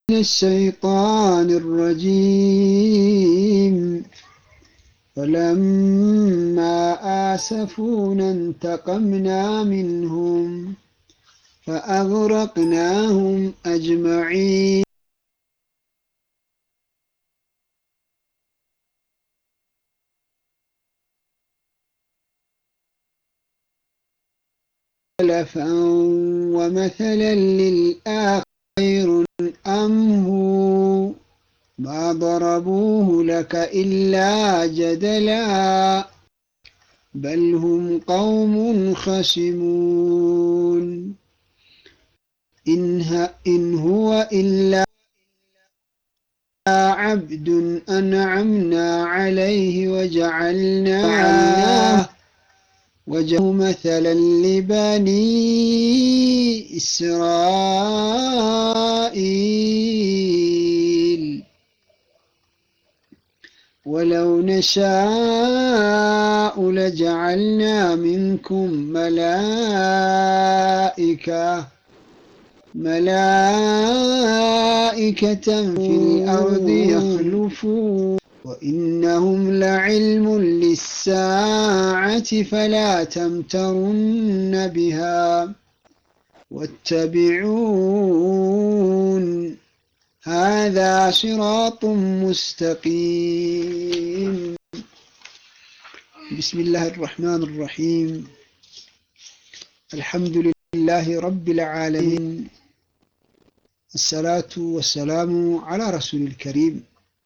الشيطان الرجيم فلما آسفونا انتقمنا منهم فأغرقناهم أجمعين سلفا ومثلا للآخر خير أم هو ما ضربوه لك إلا جدلا بل هم قوم خصمون إن, إن هو إلا عبد أنعمنا عليه وجعلناه وجه مثلا لبني إسرائيل ولو نشاء لجعلنا منكم ملائكة ملائكة في الأرض يخلفون وإنهم لعلم للساعة فلا تمترن بها واتبعون هذا صراط مستقيم بسم الله الرحمن الرحيم الحمد لله رب العالمين الصلاة والسلام على رسول الكريم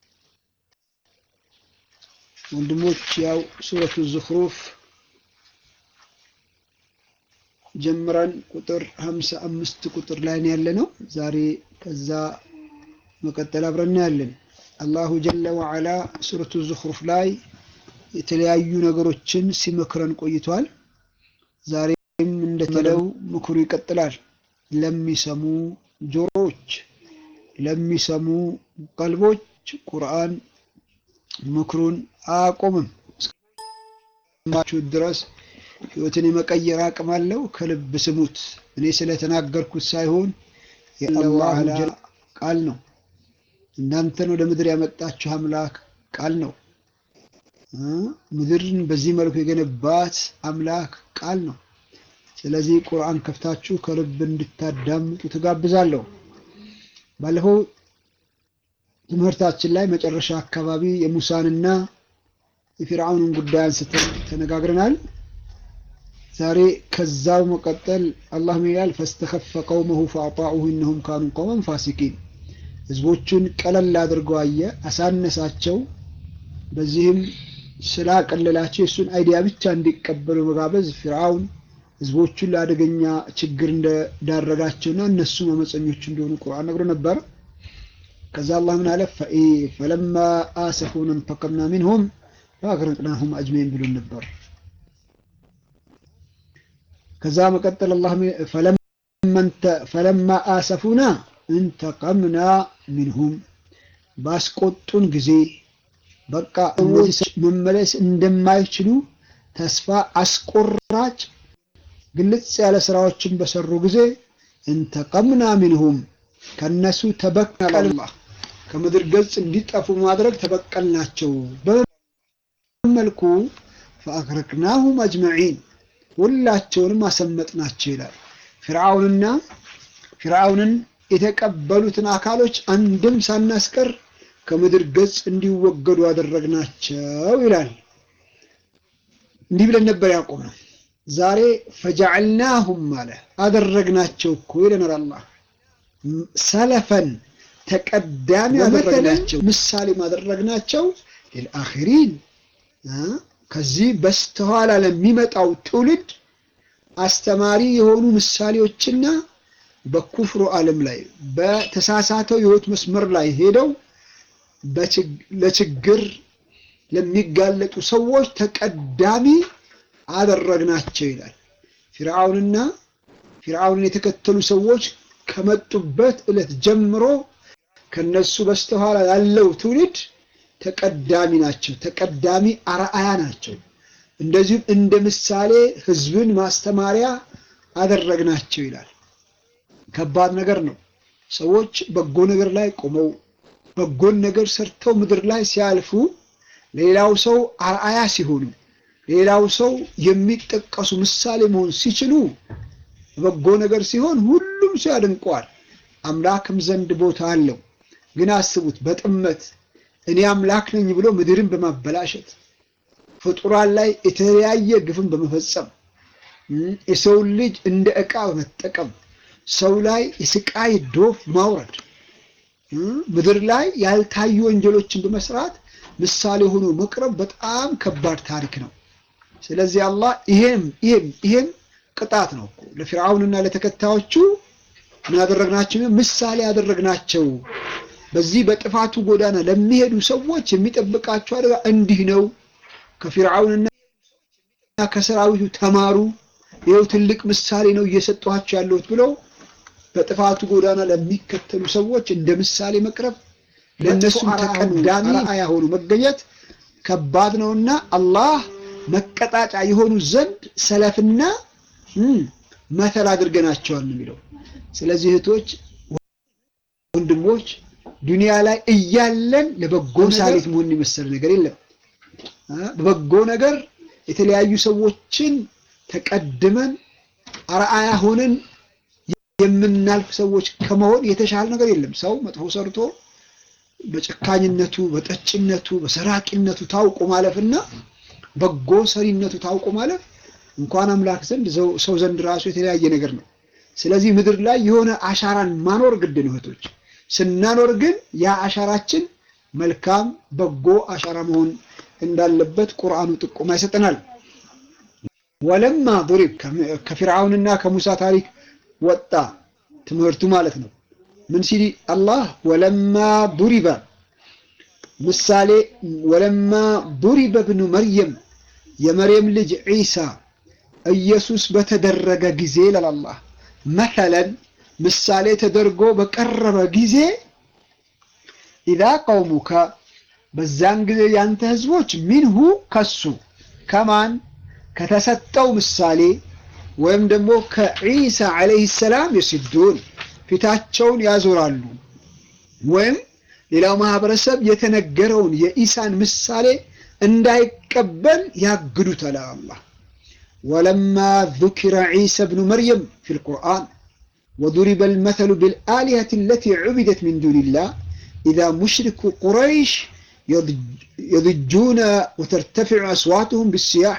ወንድሞች ያው ሱረቱ ዙኽሩፍ ጀምረን ቁጥር ሀምሳ አምስት ቁጥር ላይ ነው ያለ ነው። ዛሬ ከዛ መቀጠል አብረን ያለን አላሁ ጀለ ወዓላ ሱረቱ ዙኽሩፍ ላይ የተለያዩ ነገሮችን ሲመክረን ቆይቷል። ዛሬም እንደተለው ምክሩ ይቀጥላል። ለሚሰሙ ጆሮዎች፣ ለሚሰሙ ቀልቦች ቁርአን ምክሩን አያቆምም እስከማችሁ ድረስ ህይወትን የመቀየር አቅም አለው። ከልብ ስሙት። እኔ ስለተናገርኩት ሳይሆን የአላህ ቃል ነው። እናንተን ወደ ምድር ያመጣችሁ አምላክ ቃል ነው። ምድርን በዚህ መልኩ የገነባት አምላክ ቃል ነው። ስለዚህ ቁርአን ከፍታችሁ ከልብ እንድታዳምጡ ትጋብዛለሁ። ባለፈው ትምህርታችን ላይ መጨረሻ አካባቢ የሙሳንና የፊርዓውንን ጉዳይ አንስተን ተነጋግረናል። ዛሬ ከዛው መቀጠል አላህ ይላል ፈስተኸፈ ቀውመሁ ፈአጣዑሁ እነሁም ካኑ ቀውመን ፋሲኪን። ህዝቦቹን ቀለል አድርገው አየ፣ አሳነሳቸው። በዚህም ስላቀለላቸው የእሱን አይዲያ ብቻ እንዲቀበሉ መጋበዝ ፊርዓውን ህዝቦቹን ለአደገኛ ችግር እንደዳረጋቸውና እነሱም አመፀኞች እንደሆኑ ቁርአን ነግሮ ነበር። ከዛ አላህ ምን አለ ፈለማ አሰፉን እንተቀምና ሚንሁም ፈአግረቅናሁም አጅመይን ብሎን ነበር። ከዛ መቀጠል አላህ ፈለማ አሰፉና እንተቀምና ሚንሁም ባስቆጡን ጊዜ በቃ እነዚህ መመለስ እንደማይችሉ ተስፋ አስቆራጭ ግልጽ ያለ ስራዎችን በሰሩ ጊዜ እንተቀምና ሚንሁም ከነሱ ተበቀል ከምድር ገጽ እንዲጠፉ ማድረግ ተበቀልናቸው። በመልኩ ፈአግረቅናሁም አጅመዒን ሁላቸውንም አሰመጥናቸው ይላል። ፊርዓውንና ፊርዓውንን የተቀበሉትን አካሎች አንድም ሳናስቀር ከምድር ገጽ እንዲወገዱ አደረግናቸው ይላል። እንዲህ ብለን ነበር ያቆምነው። ዛሬ ፈጀዐልናሁም አለ አደረግናቸው እኮ ይለናል አላህ ሰለፈን ተቀዳሚ አደረግናቸው፣ ምሳሌ ማደረግናቸው ልልአኺሪን ከዚህ በስተኋላ ለሚመጣው ትውልድ አስተማሪ የሆኑ ምሳሌዎችና በኩፍሩ ዓለም ላይ በተሳሳተው የህይወት መስመር ላይ ሄደው ለችግር ለሚጋለጡ ሰዎች ተቀዳሚ አደረግናቸው ይላል። ፊርዓውንና ፊርዓውንን የተከተሉ ሰዎች ከመጡበት ዕለት ጀምሮ ከነሱ በስተኋላ ያለው ትውልድ ተቀዳሚ ናቸው፣ ተቀዳሚ አርአያ ናቸው። እንደዚሁም እንደ ምሳሌ ህዝብን ማስተማሪያ አደረግናቸው ይላል። ከባድ ነገር ነው። ሰዎች በጎ ነገር ላይ ቆመው በጎን ነገር ሰርተው ምድር ላይ ሲያልፉ ሌላው ሰው አርአያ ሲሆኑ ሌላው ሰው የሚጠቀሱ ምሳሌ መሆን ሲችሉ በጎ ነገር ሲሆን ሁሉም ሰው ያደንቀዋል። አምላክም ዘንድ ቦታ አለው። ግን አስቡት በጥመት እኔ አምላክ ነኝ ብሎ ምድርን በማበላሸት ፍጡራን ላይ የተለያየ ግፍን በመፈጸም የሰውን ልጅ እንደ ዕቃ በመጠቀም ሰው ላይ የስቃይ ዶፍ ማውረድ ምድር ላይ ያልታዩ ወንጀሎችን በመስራት ምሳሌ ሆኖ መቅረብ በጣም ከባድ ታሪክ ነው። ስለዚህ አላህ ይሄም ይሄም ይሄም ቅጣት ነው እኮ ለፊርዓውንና ለተከታዮቹ ምን ያደረግናቸው? ምሳሌ ያደረግናቸው። በዚህ በጥፋቱ ጎዳና ለሚሄዱ ሰዎች የሚጠብቃቸው አደጋ እንዲህ ነው። ከፊርዓውንና ከሰራዊቱ ተማሩ። ይኸው ትልቅ ምሳሌ ነው እየሰጧቸው ያለሁት ብለው በጥፋቱ ጎዳና ለሚከተሉ ሰዎች እንደ ምሳሌ መቅረብ ለእነሱም ተቀዳሚ አርአያ ሆኑ መገኘት ከባድ ነውና አላህ መቀጣጫ የሆኑ ዘንድ ሰለፍና መተል አድርገናቸዋል የሚለው። ስለዚህ እህቶች፣ ወንድሞች ዱንያ ላይ እያለን ለበጎ ምሳሌት መሆን የመሰለ ነገር የለም። በበጎ ነገር የተለያዩ ሰዎችን ተቀድመን አርአያ ሆነን የምናልፍ ሰዎች ከመሆን የተሻለ ነገር የለም። ሰው መጥፎ ሰርቶ በጨካኝነቱ፣ በጠጭነቱ፣ በሰራቂነቱ ታውቆ ማለፍና በጎ ሰሪነቱ ታውቆ ማለፍ እንኳን አምላክ ዘንድ ሰው ዘንድ ራሱ የተለያየ ነገር ነው። ስለዚህ ምድር ላይ የሆነ አሻራን ማኖር ግድ ነው እህቶች። ስናኖር ግን ያ አሻራችን መልካም በጎ አሻራ መሆን እንዳለበት ቁርአኑ ጥቆማ ይሰጠናል። ወለማ ዱሪብ ከፊርዓውንና ከሙሳ ታሪክ ወጣ ትምህርቱ ማለት ነው። ምን ሲል አላህ ወለማ ዱሪበ ምሳሌ ወለማ ዱሪበ ብኑ መርየም የመርየም ልጅ ዒሳ ኢየሱስ በተደረገ ጊዜ ለላላህ መተለን ምሳሌ ተደርጎ በቀረበ ጊዜ ኢዛ ቀውሙከ በዛን ጊዜ ያንተ ህዝቦች ሚንሁ ከሱ ከማን ከተሰጠው ምሳሌ ወይም ደግሞ ከዒሳ ዓለይሂ ሰላም የሲዱን ፊታቸውን ያዞራሉ ወይም ሌላው ማህበረሰብ የተነገረውን የኢሳን ምሳሌ እንዳይቀበል ያግዱታል። አላህ ወለማ ذكر عيسى ابن مريم في القرآن وضرب المثل بالآلهة التي عبدت من دون الله إذا مشرك قريش يضجون وترتفع أصواتهم بالسياح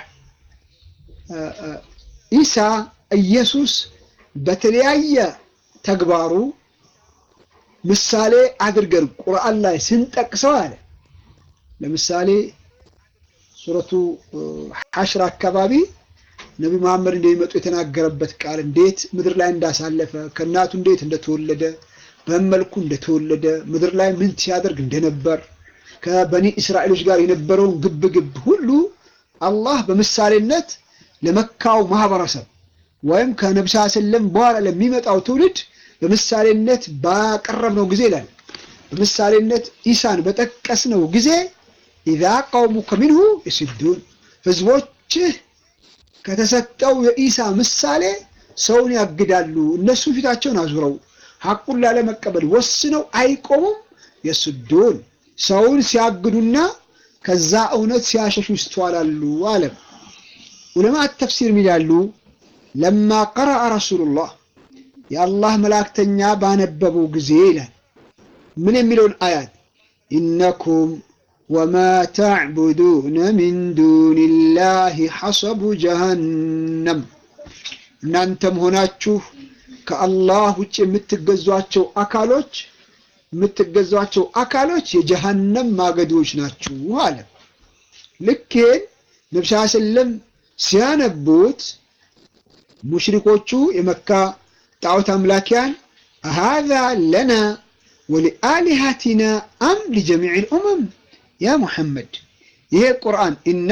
ኢሳ ኢየሱስ በተለያየ ተግባሩ ምሳሌ አድርገን ቁርአን ላይ ስንጠቅሰው አለ። ለምሳሌ ሱረቱ ሐሽር አካባቢ ነቢ መሐመድ እንደሚመጡ የተናገረበት ቃል እንዴት ምድር ላይ እንዳሳለፈ ከእናቱ እንዴት እንደተወለደ በመልኩ እንደተወለደ ምድር ላይ ምን ሲያደርግ እንደነበር ከበኒ እስራኤሎች ጋር የነበረውን ግብ ግብ ሁሉ አላህ በምሳሌነት ለመካው ማህበረሰብ ወይም ከነቢ ስ ሰለም በኋላ ለሚመጣው ትውልድ በምሳሌነት ባቀረብነው ጊዜ ይላል። በምሳሌነት ኢሳን በጠቀስነው ጊዜ ኢዛ ቀውሙከ ሚንሁ የሲዱን ህዝቦችህ ከተሰጠው የኢሳ ምሳሌ ሰውን ያግዳሉ። እነሱ ፊታቸውን አዙረው ሐቁን ላለመቀበል ወስነው አይቆሙም። የሱዱን ሰውን ሲያግዱና ከዛ እውነት ሲያሸሹ ይስተዋላሉ አለም። ዑለማት ተፍሲር ይላሉ ለማ ቀረአ ረሱሉላህ የአላህ መላእክተኛ ባነበቡ ጊዜ ይላል ምን የሚለውን አያት ኢነኩም ወማ ተዕቡዱነ ሚን ዱንላህ ሐሰቡ ጀሃነም እናንተም ሆናችሁ ከአላህ ውጭ የምትገዟቸው አካሎች የምትገዟቸው አካሎች የጀሃነም ማገዶች ናችሁ አለ። ልክ ነቢ ስ ሰለም ሲያነቡት ሙሽሪኮቹ የመካ ጣዖት አምላኪያን ሃዛ ለና ወሊአሊሃቲና አም ሊጀሚዕ ልኡመም ያ ሙሐመድ ይሄ ቁርአን እና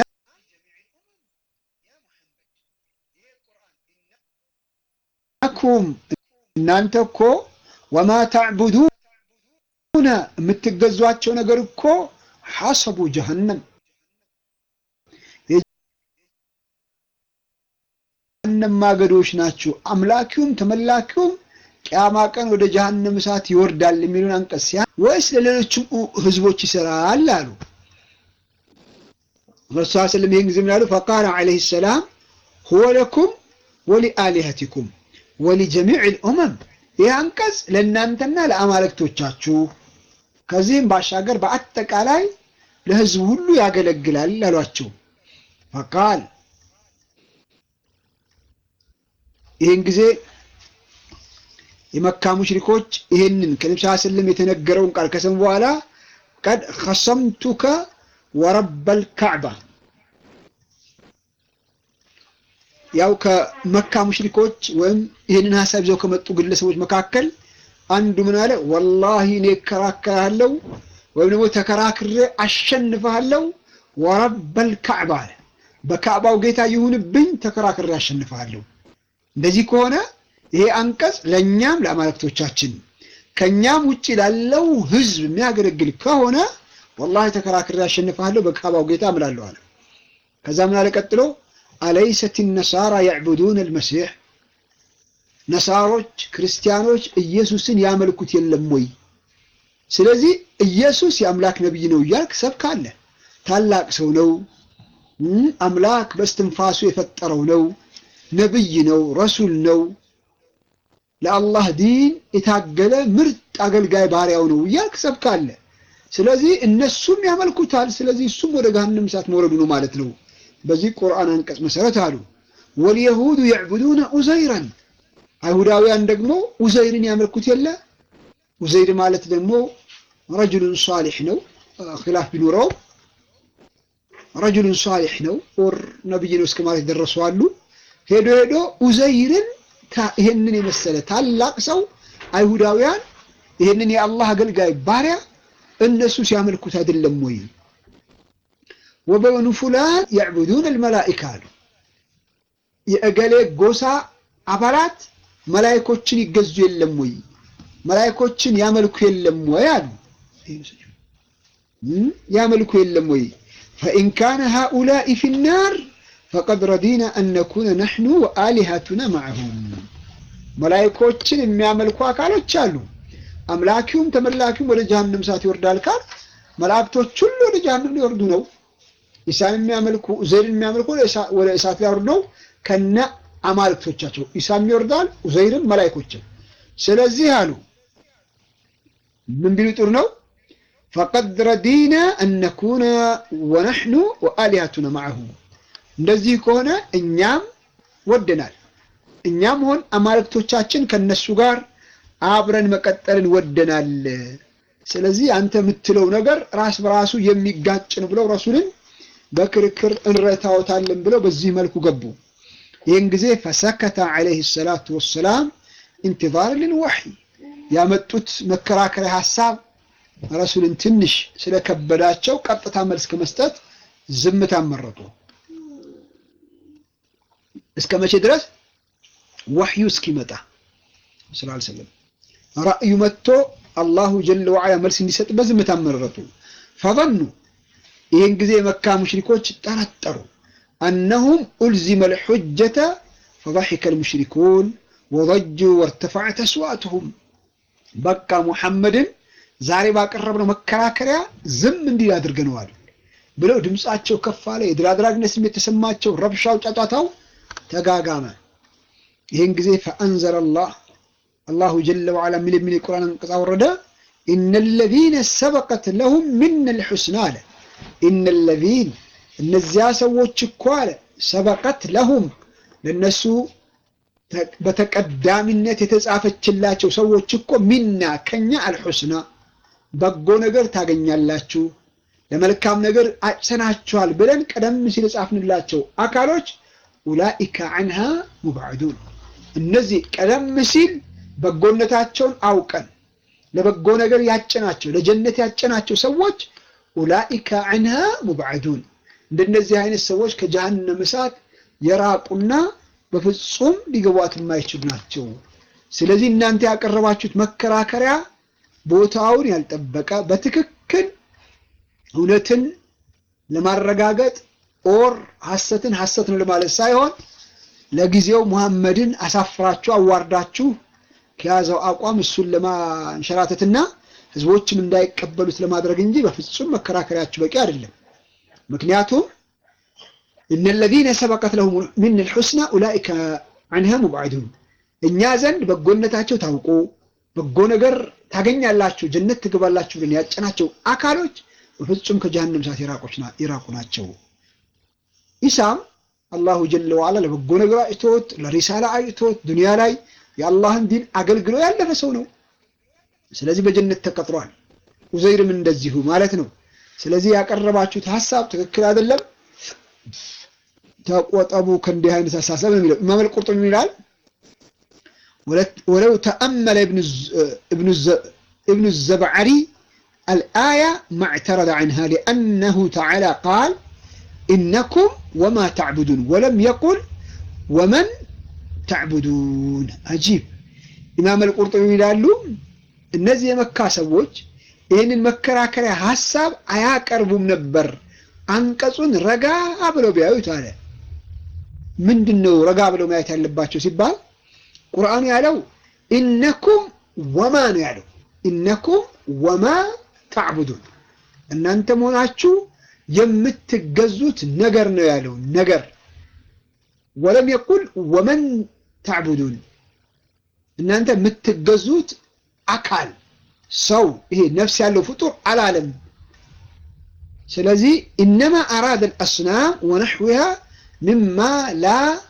ኩም እናንተ እኮ ወማ ተዕቡዱነ የምትገዟቸው ነገር እኮ ሐሰቡ ጀሃነም የጀሃነም ማገዶች ናቸው። አምላኪውም ተመላኪውም ቅያማ ቀን ወደ ጀሃነም እሳት ይወርዳል የሚሉን አንቀጽ ሲያ ወይስ ለሌሎችም ህዝቦች ይሰራል አሉ። ረሱ ስለም ይህን ጊዜ ምናሉ ፈቃለ ዓለይሂ ሰላም ሁወ ለኩም ወሊአሊሀቲኩም ወሊጀሚዕ ልኡመም ይህ አንቀጽ ለእናንተና ለአማልክቶቻችሁ ከዚህም ባሻገር በአጠቃላይ ለህዝብ ሁሉ ያገለግላል አሏቸው። ፈቃል ይህን ጊዜ የመካ ሙሽሪኮች ይህንን ከነቢ ስ ስለም የተነገረውን ቃል ከሰሙ በኋላ ቀድ ከሰምቱከ ወረበል ካዕባ ያው ከመካ ሙሽሪኮች ወይም ይህንን ሀሳብ ይዘው ከመጡ ግለሰቦች መካከል አንዱ ምን አለ? ወላሂ እኔ እከራከራለሁ ወይም ደግሞ ተከራክሬ አሸንፍሃለሁ። ወረበል ካዕባ አለ፣ በካዕባው ጌታ ይሁንብኝ ተከራክሬ አሸንፍሃለሁ። እንደዚህ ከሆነ ይሄ አንቀጽ ለእኛም ለአማልክቶቻችን ከእኛም ውጭ ላለው ህዝብ የሚያገለግል ከሆነ ወላሂ ተከራክሬ አሸንፍሃለሁ በካዕባው ጌታ እምላለሁ አለ። ከዛ ምን አለ ቀጥሎ አለይሰት ነሳራ ያዕቡዱን አልመሲሕ ነሳሮች ክርስቲያኖች ኢየሱስን ያመልኩት የለም ወይ? ስለዚህ ኢየሱስ የአምላክ ነቢይ ነው እያልክ ሰብካለህ። ታላቅ ሰው ነው፣ አምላክ በስትንፋሱ የፈጠረው ነው፣ ነቢይ ነው፣ ረሱል ነው፣ ለአላህ ዲን የታገለ ምርጥ አገልጋይ ባሪያው ነው እያልክ ሰብካለህ። ስለዚህ እነሱም ያመልኩታል። ስለዚህ እሱም ወደ ገሃነም እሳት መውረዱ ነው ማለት ነው። በዚህ ቁርአን አንቀጽ መሰረት አሉ ወልየሁዱ የዕቡዱነ ኡዘይረን አይሁዳውያን ደግሞ ኡዘይርን ያመልኩት የለ ኡዘይር ማለት ደግሞ ረጅሉን ሷሊሕ ነው ኪላፍ ቢኖረው ረጅሉን ሷሊሕ ነው ኦር ነብይ ነው እስከ ማለት የደረሱ አሉ ሄዶ ሄዶ ኡዘይርን ይህንን የመሰለ ታላቅ ሰው አይሁዳውያን ይህንን የአላህ አገልጋይ ባሪያ እነሱ ሲያመልኩት አይደለም ወይ ወበኑ ፉላን ያዕቡዱን አልመላኢካ አሉ። የእገሌ ጎሳ አባላት መላይኮችን ይገዙ የለም ወይ? መላይኮችን ያመልኩ የለም ወይ አሉ። ያመልኩ የለም ወይ? ፈኢን ካነ ሃኡላኢ ፊናር ፈቀድ ረዲና አን ነኩነ ነሕኑ ወአሊሃቱና ማዕሁም። መላይኮችን የሚያመልኩ አካሎች አሉ። አምላኪውም ተመላኪውም ወደ ጀሃነም እሳት ይወርዳል ካል መላእክቶች ሁሉ ወደ ጀሃነም ሊወርዱ ነው። ኢሳን የሚያመልኩ ኡዘይርን የሚያመልኩ ወደ እሳት ሊያወርዱ ነው ከነ አማልክቶቻቸው። ኢሳም ይወርዳል፣ ኡዘይርም መላይኮችም። ስለዚህ አሉ ምን ቢሉ ጥሩ ነው? ፈቀድ ረዲና አነኩነ ወነሕኑ ወአሊሃቱና ማዕሁ። እንደዚህ ከሆነ እኛም ወደናል፣ እኛም ሆን አማልክቶቻችን ከነሱ ጋር አብረን መቀጠልን ወደናል። ስለዚህ አንተ የምትለው ነገር ራስ በራሱ የሚጋጭ ነው ብለው ረሱልን በክርክር እንረታውታለን ብለው በዚህ መልኩ ገቡ። ይህን ጊዜ ፈሰከተ ዓለይሂ ሰላቱ ወሰላም ኢንቲዛር ልልወሕይ ያመጡት መከራከሪያ ሀሳብ ረሱልን ትንሽ ስለከበዳቸው ቀጥታ መልስ ከመስጠት ዝምታ መረጡ። እስከ መቼ ድረስ? ወሕዩ እስኪመጣ ስላልሰለም ራእዩ መጥቶ አላሁ ጀለ ወዓላ መልስ እንዲሰጥበት ዝምታ መረጡ። ፈظኑ ይህን ጊዜ የመካ ሙሽሪኮች ጠረጠሩ። አነሁም ኡልዚመ ልሑጀተ ፈضحከ ልሙሽሪኩን ወضጁ ወርተፈዐት አስዋትሁም በቃ ሙሐመድን ዛሬ ባቀረብነው መከራከሪያ ዝም እንዲል አድርገነዋል ብለው ድምፃቸው ከፍ አለ። የድል አድራጊነት ስሜት የተሰማቸው ረብሻው፣ ጫጫታው ተጋጋመ። ይህን ጊዜ ፈአንዘለ አላህ አላሁ ጀለ ወዓላ ሚል የሚል የቁርአን አንቀጽ አወረደ። ኢነ ለዚነ ሰበቀት ለሁም ሚነ ልሑስና አለ ኢነ ለዚን እነዚያ ሰዎች እኮ አለ ሰበቀት ለሁም ለነሱ በተቀዳሚነት የተጻፈችላቸው ሰዎች እኮ ሚና ከኛ አልሑስና በጎ ነገር ታገኛላችሁ፣ ለመልካም ነገር አጭሰናችኋል ብለን ቀደም ሲል የጻፍንላቸው አካሎች ኡላኢከ አንሃ ሙብዐዱን እነዚህ ቀደም ሲል በጎነታቸውን አውቀን ለበጎ ነገር ያጨናቸው ለጀነት ያጨናቸው ሰዎች ኡላኢከ አንሃ ሙብዐዱን እንደነዚህ አይነት ሰዎች ከጀሃነም እሳት የራቁና በፍጹም ሊገቧት የማይችሉ ናቸው። ስለዚህ እናንተ ያቀረባችሁት መከራከሪያ ቦታውን ያልጠበቀ በትክክል እውነትን ለማረጋገጥ ኦር ሐሰትን ሐሰት ነው ለማለት ሳይሆን ለጊዜው ሙሐመድን አሳፍራችሁ አዋርዳችሁ ከያዘው አቋም እሱን ለማንሸራተትና ህዝቦችም እንዳይቀበሉት ለማድረግ እንጂ በፍጹም መከራከሪያችሁ በቂ አይደለም። ምክንያቱም እነ ለዚነ ሰበቀት ለሁም ምን ልሑስና ኡላኢከ አንሃ ሙብዓዱን እኛ ዘንድ በጎነታቸው ታውቆ በጎ ነገር ታገኛላችሁ ጀነት ትገባላችሁ ብለን ያጨናቸው አካሎች በፍጹም ከጀሃነም እሳት የራቁ ናቸው። ኢሳም አላሁ ጀለ ዋላ ለበጎ ነገር አይቶት ለሪሳላ አይቶት ዱንያ ላይ የአላህን ዲን አገልግሎ ያለፈ ሰው ነው። ስለዚህ በጀነት ተቀጥሯል። ኡዘይርም እንደዚሁ ማለት ነው። ስለዚህ ያቀረባችሁት ሀሳብ ትክክል አይደለም፣ ተቆጠቡ ከእንዲህ አይነት አሳሰብ ነው የሚለው ኢማም አልቁርጡቢ ይላል ወለው ተአመለ ابن الزبعري الآية ما اعترض عنها لأنه تعالى قال إنكم وما تعبدون ولم يقل ومن تعبدون عجيب إمام القرطبي ይላሉ እነዚህ የመካ ሰዎች ይህንን መከራከሪያ ሀሳብ አያቀርቡም ነበር አንቀጹን ረጋ ብለው ቢያዩት አለ ምንድን ነው ረጋ ብለው ማየት ያለባቸው ሲባል ቁርአኑ ያለው ኢነኩም ወማ ነው ያለው ኢነኩም ወማ ታዕቡዱን እናንተ መሆናችሁ የምትገዙት ነገር ነው ያለው ነገር ወለም የቁል ወመን ታዕቡዱን እናንተ የምትገዙት አካል ሰው ይሄ ነፍስ ያለው ፍጡር አላለም ስለዚህ ኢነማ አራደ አልአስናም ወነሕዊሃ ምማ ላ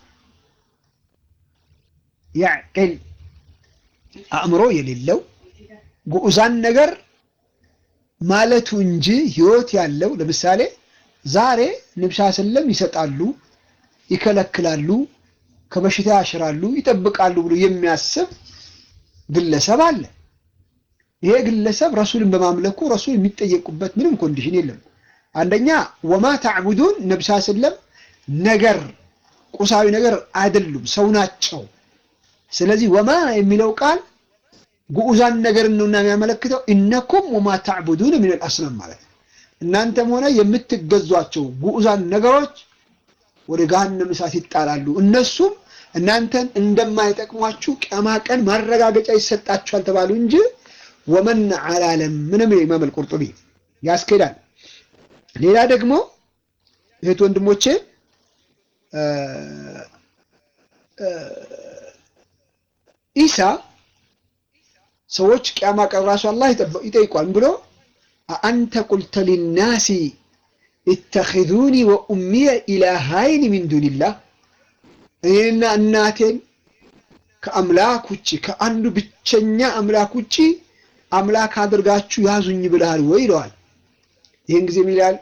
ያዕቅል አእምሮ የሌለው ጉዑዛን ነገር ማለቱ እንጂ ህይወት ያለው ለምሳሌ ዛሬ ንብሻ ስለም ይሰጣሉ፣ ይከለክላሉ፣ ከበሽታ ያሽራሉ፣ ይጠብቃሉ ብሎ የሚያስብ ግለሰብ አለ። ይሄ ግለሰብ ረሱልን በማምለኩ ረሱል የሚጠየቁበት ምንም ኮንዲሽን የለም። አንደኛ ወማ ታዕቡዱን ነብሳ ስለም ነገር ቁሳዊ ነገር አይደሉም፣ ሰው ናቸው። ስለዚህ ወማ የሚለው ቃል ጉዑዛን ነገርን ነውና የሚያመለክተው ኢነኩም ወማ ታዕቡዱን ምን አልአስናም ማለት ነው። እናንተም ሆነ የምትገዟቸው ጉዑዛን ነገሮች ወደ ገሃነም እሳት ይጣላሉ። እነሱም እናንተን እንደማይጠቅሟችሁ ቅያማ ቀን ማረጋገጫ ይሰጣችኋል ተባሉ እንጂ ወመን አላለም ምንም ኢማም አልቁርጡቢ ያስኬዳል። ሌላ ደግሞ እህት ወንድሞቼ ኢሳ ሰዎች ቅያማ ቀን ራሱ አላህ ይጠይቋል ብሎ አንተ ቁልተ ሊናሲ ኢተኺዙኒ ወኡሚየ ኢላሃይን ሚን ዱኒላህ እኔና እናቴን ከአምላክ ውጭ ከአንዱ ብቸኛ አምላክ ውጭ አምላክ አድርጋችሁ ያዙኝ ብለሃል ወይ ይለዋል። ይህን ጊዜ ይላል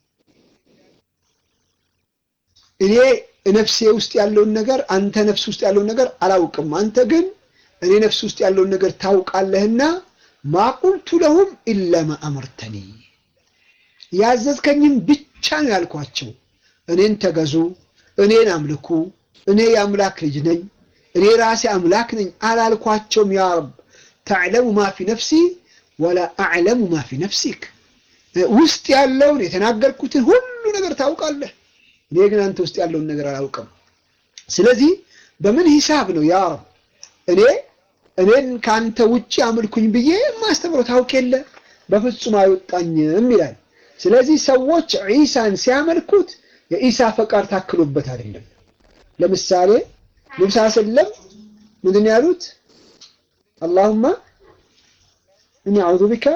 እኔ ነፍሴ ውስጥ ያለውን ነገር አንተ ነፍስ ውስጥ ያለውን ነገር አላውቅም። አንተ ግን እኔ ነፍስ ውስጥ ያለውን ነገር ታውቃለህና ማቁልቱ ለሁም ኢለማ አመርተኒ ያዘዝከኝም ብቻ ነው ያልኳቸው። እኔን ተገዙ፣ እኔን አምልኩ፣ እኔ የአምላክ ልጅ ነኝ፣ እኔ ራሴ አምላክ ነኝ አላልኳቸውም። ያ ረብ ተዕለሙ ማ ፊ ነፍሲ ወላ አዕለሙ ማ ፊ ነፍሲክ ውስጥ ያለውን የተናገርኩትን ሁሉ ነገር ታውቃለህ፣ እኔ ግን አንተ ውስጥ ያለውን ነገር አላውቅም። ስለዚህ በምን ሂሳብ ነው ያ ረብ እኔ እኔን ከአንተ ውጭ አምልኩኝ ብዬ የማስተምረው ታውቅ የለ በፍጹም አይወጣኝም ይላል። ስለዚህ ሰዎች ዒሳን ሲያመልኩት የኢሳ ፈቃድ ታክሎበት አይደለም። ለምሳሌ ነብሳ ሰለም ምንድን ያሉት አላሁማ እኒ አዑዙ ቢከ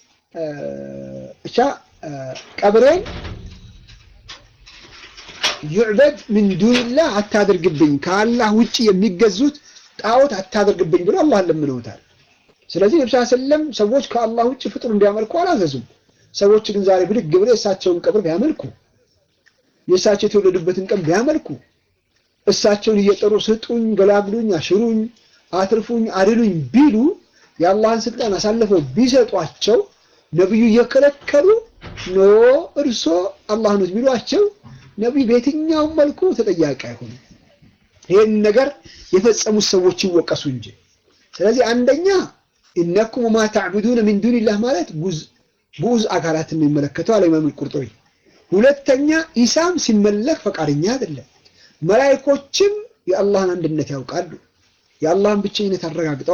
እቻ ቀብሬን ዩዕበድ ምን ዱንላህ አታድርግብኝ፣ ከአላህ ውጭ የሚገዙት ጣዖት አታድርግብኝ ብሎ አላህን ለምነውታል። ስለዚህ ነብሳ ሰለም ሰዎች ከአላህ ውጭ ፍጡር እንዲያመልኩ አላዘዙም። ሰዎች ግን ዛሬ ብድግ ብለው የእሳቸውን ቀብር ቢያመልኩ የእሳቸው የተወለዱበትን ቀን ቢያመልኩ እሳቸውን እየጠሩ ስጡኝ፣ ገላግሉኝ፣ አሽሩኝ፣ አትርፉኝ፣ አድሉኝ ቢሉ የአላህን ስልጣን አሳልፈው ቢሰጧቸው ነቢዩ እየከለከሉ ኖ እርሶ አላህ ነው ቢሏቸው ነቢዩ በየትኛውም መልኩ ተጠያቂ አይሆኑም። ይህን ነገር የፈጸሙት ሰዎች ይወቀሱ እንጂ። ስለዚህ አንደኛ ኢነኩም ማ ተዕቡዱነ ሚን ዱኒላህ ማለት ጉዝ አካላትን የሚመለከተው አለ ኢማም አልቁርጡቢ። ሁለተኛ ኢሳም ሲመለክ ፈቃደኛ አይደለም። መላኢኮችም የአላህን አንድነት ያውቃሉ፣ የአላህን ብቸኝነት አረጋግጠዋል።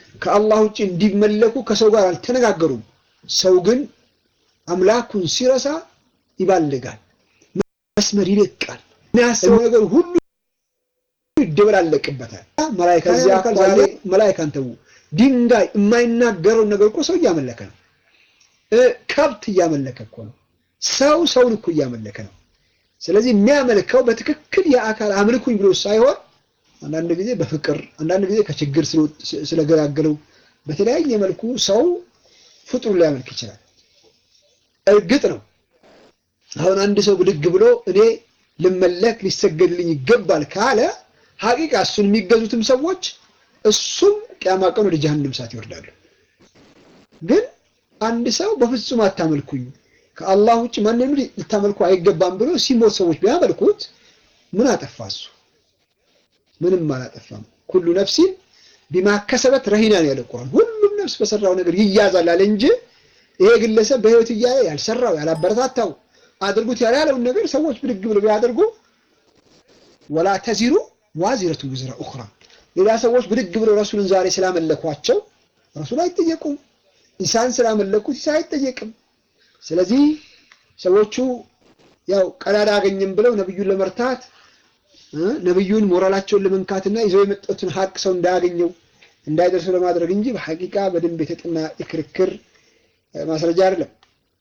ከአላህ ውጭ እንዲመለኩ ከሰው ጋር አልተነጋገሩም። ሰው ግን አምላኩን ሲረሳ ይባልጋል፣ መስመር ይለቃል፣ የሚያስበው ነገር ሁሉ ይደበላለቅበታል። መላኢካ እዚያ አካል ዛሬ መላኢካን ተዉ፣ ድንጋይ የማይናገረውን ነገር እኮ ሰው እያመለከ ነው። ከብት እያመለከ እኮ ነው። ሰው ሰውን እኮ እያመለከ ነው። ስለዚህ የሚያመልከው በትክክል የአካል አምልኩኝ ብሎ ሳይሆን አንዳንድ ጊዜ በፍቅር አንዳንድ ጊዜ ከችግር ስለገላገለው በተለያየ መልኩ ሰው ፍጡር ሊያመልክ ይችላል። እርግጥ ነው አሁን አንድ ሰው ብድግ ብሎ እኔ ልመለክ ሊሰገድልኝ ይገባል ካለ ሀቂቃ እሱን የሚገዙትም ሰዎች እሱም ቅያማ ቀን ወደ ጀሀነም እሳት ይወርዳሉ። ግን አንድ ሰው በፍጹም አታመልኩኝ ከአላህ ውጭ ማንንም ልታመልኩ አይገባም ብሎ ሲሞት ሰዎች ቢያመልኩት ምን አጠፋ? እሱ ምንም አላጠፋም። ኩሉ ነፍሲን ቢማ ከሰበት ረሂና ነው ያለ ቁርአን። ሁሉም ነፍስ በሰራው ነገር ይያዛል አለ እንጂ ይሄ ግለሰብ በህይወት እያለ ያልሰራው ያላበረታታው አድርጉት ያላለውን ነገር ሰዎች ብድግ ብለው ቢያደርጉ ወላ ተዚሩ ዋዚረቱ ውዝራ ኡኽራ ሌላ ሰዎች ብድግ ብለው ረሱልን ዛሬ ስላመለኳቸው ረሱል አይጠየቁም። ኢሳን ስላመለኩት ኢሳ አይጠየቅም። ስለዚህ ሰዎቹ ያው ቀዳዳ አገኝም ብለው ነብዩን ለመርታት ነብዩን ሞራላቸውን ለመንካትና ይዘው የመጡትን ሀቅ ሰው እንዳያገኘው እንዳይደርሱ ለማድረግ እንጂ በሐቂቃ በደንብ የተጠና የክርክር ማስረጃ አይደለም።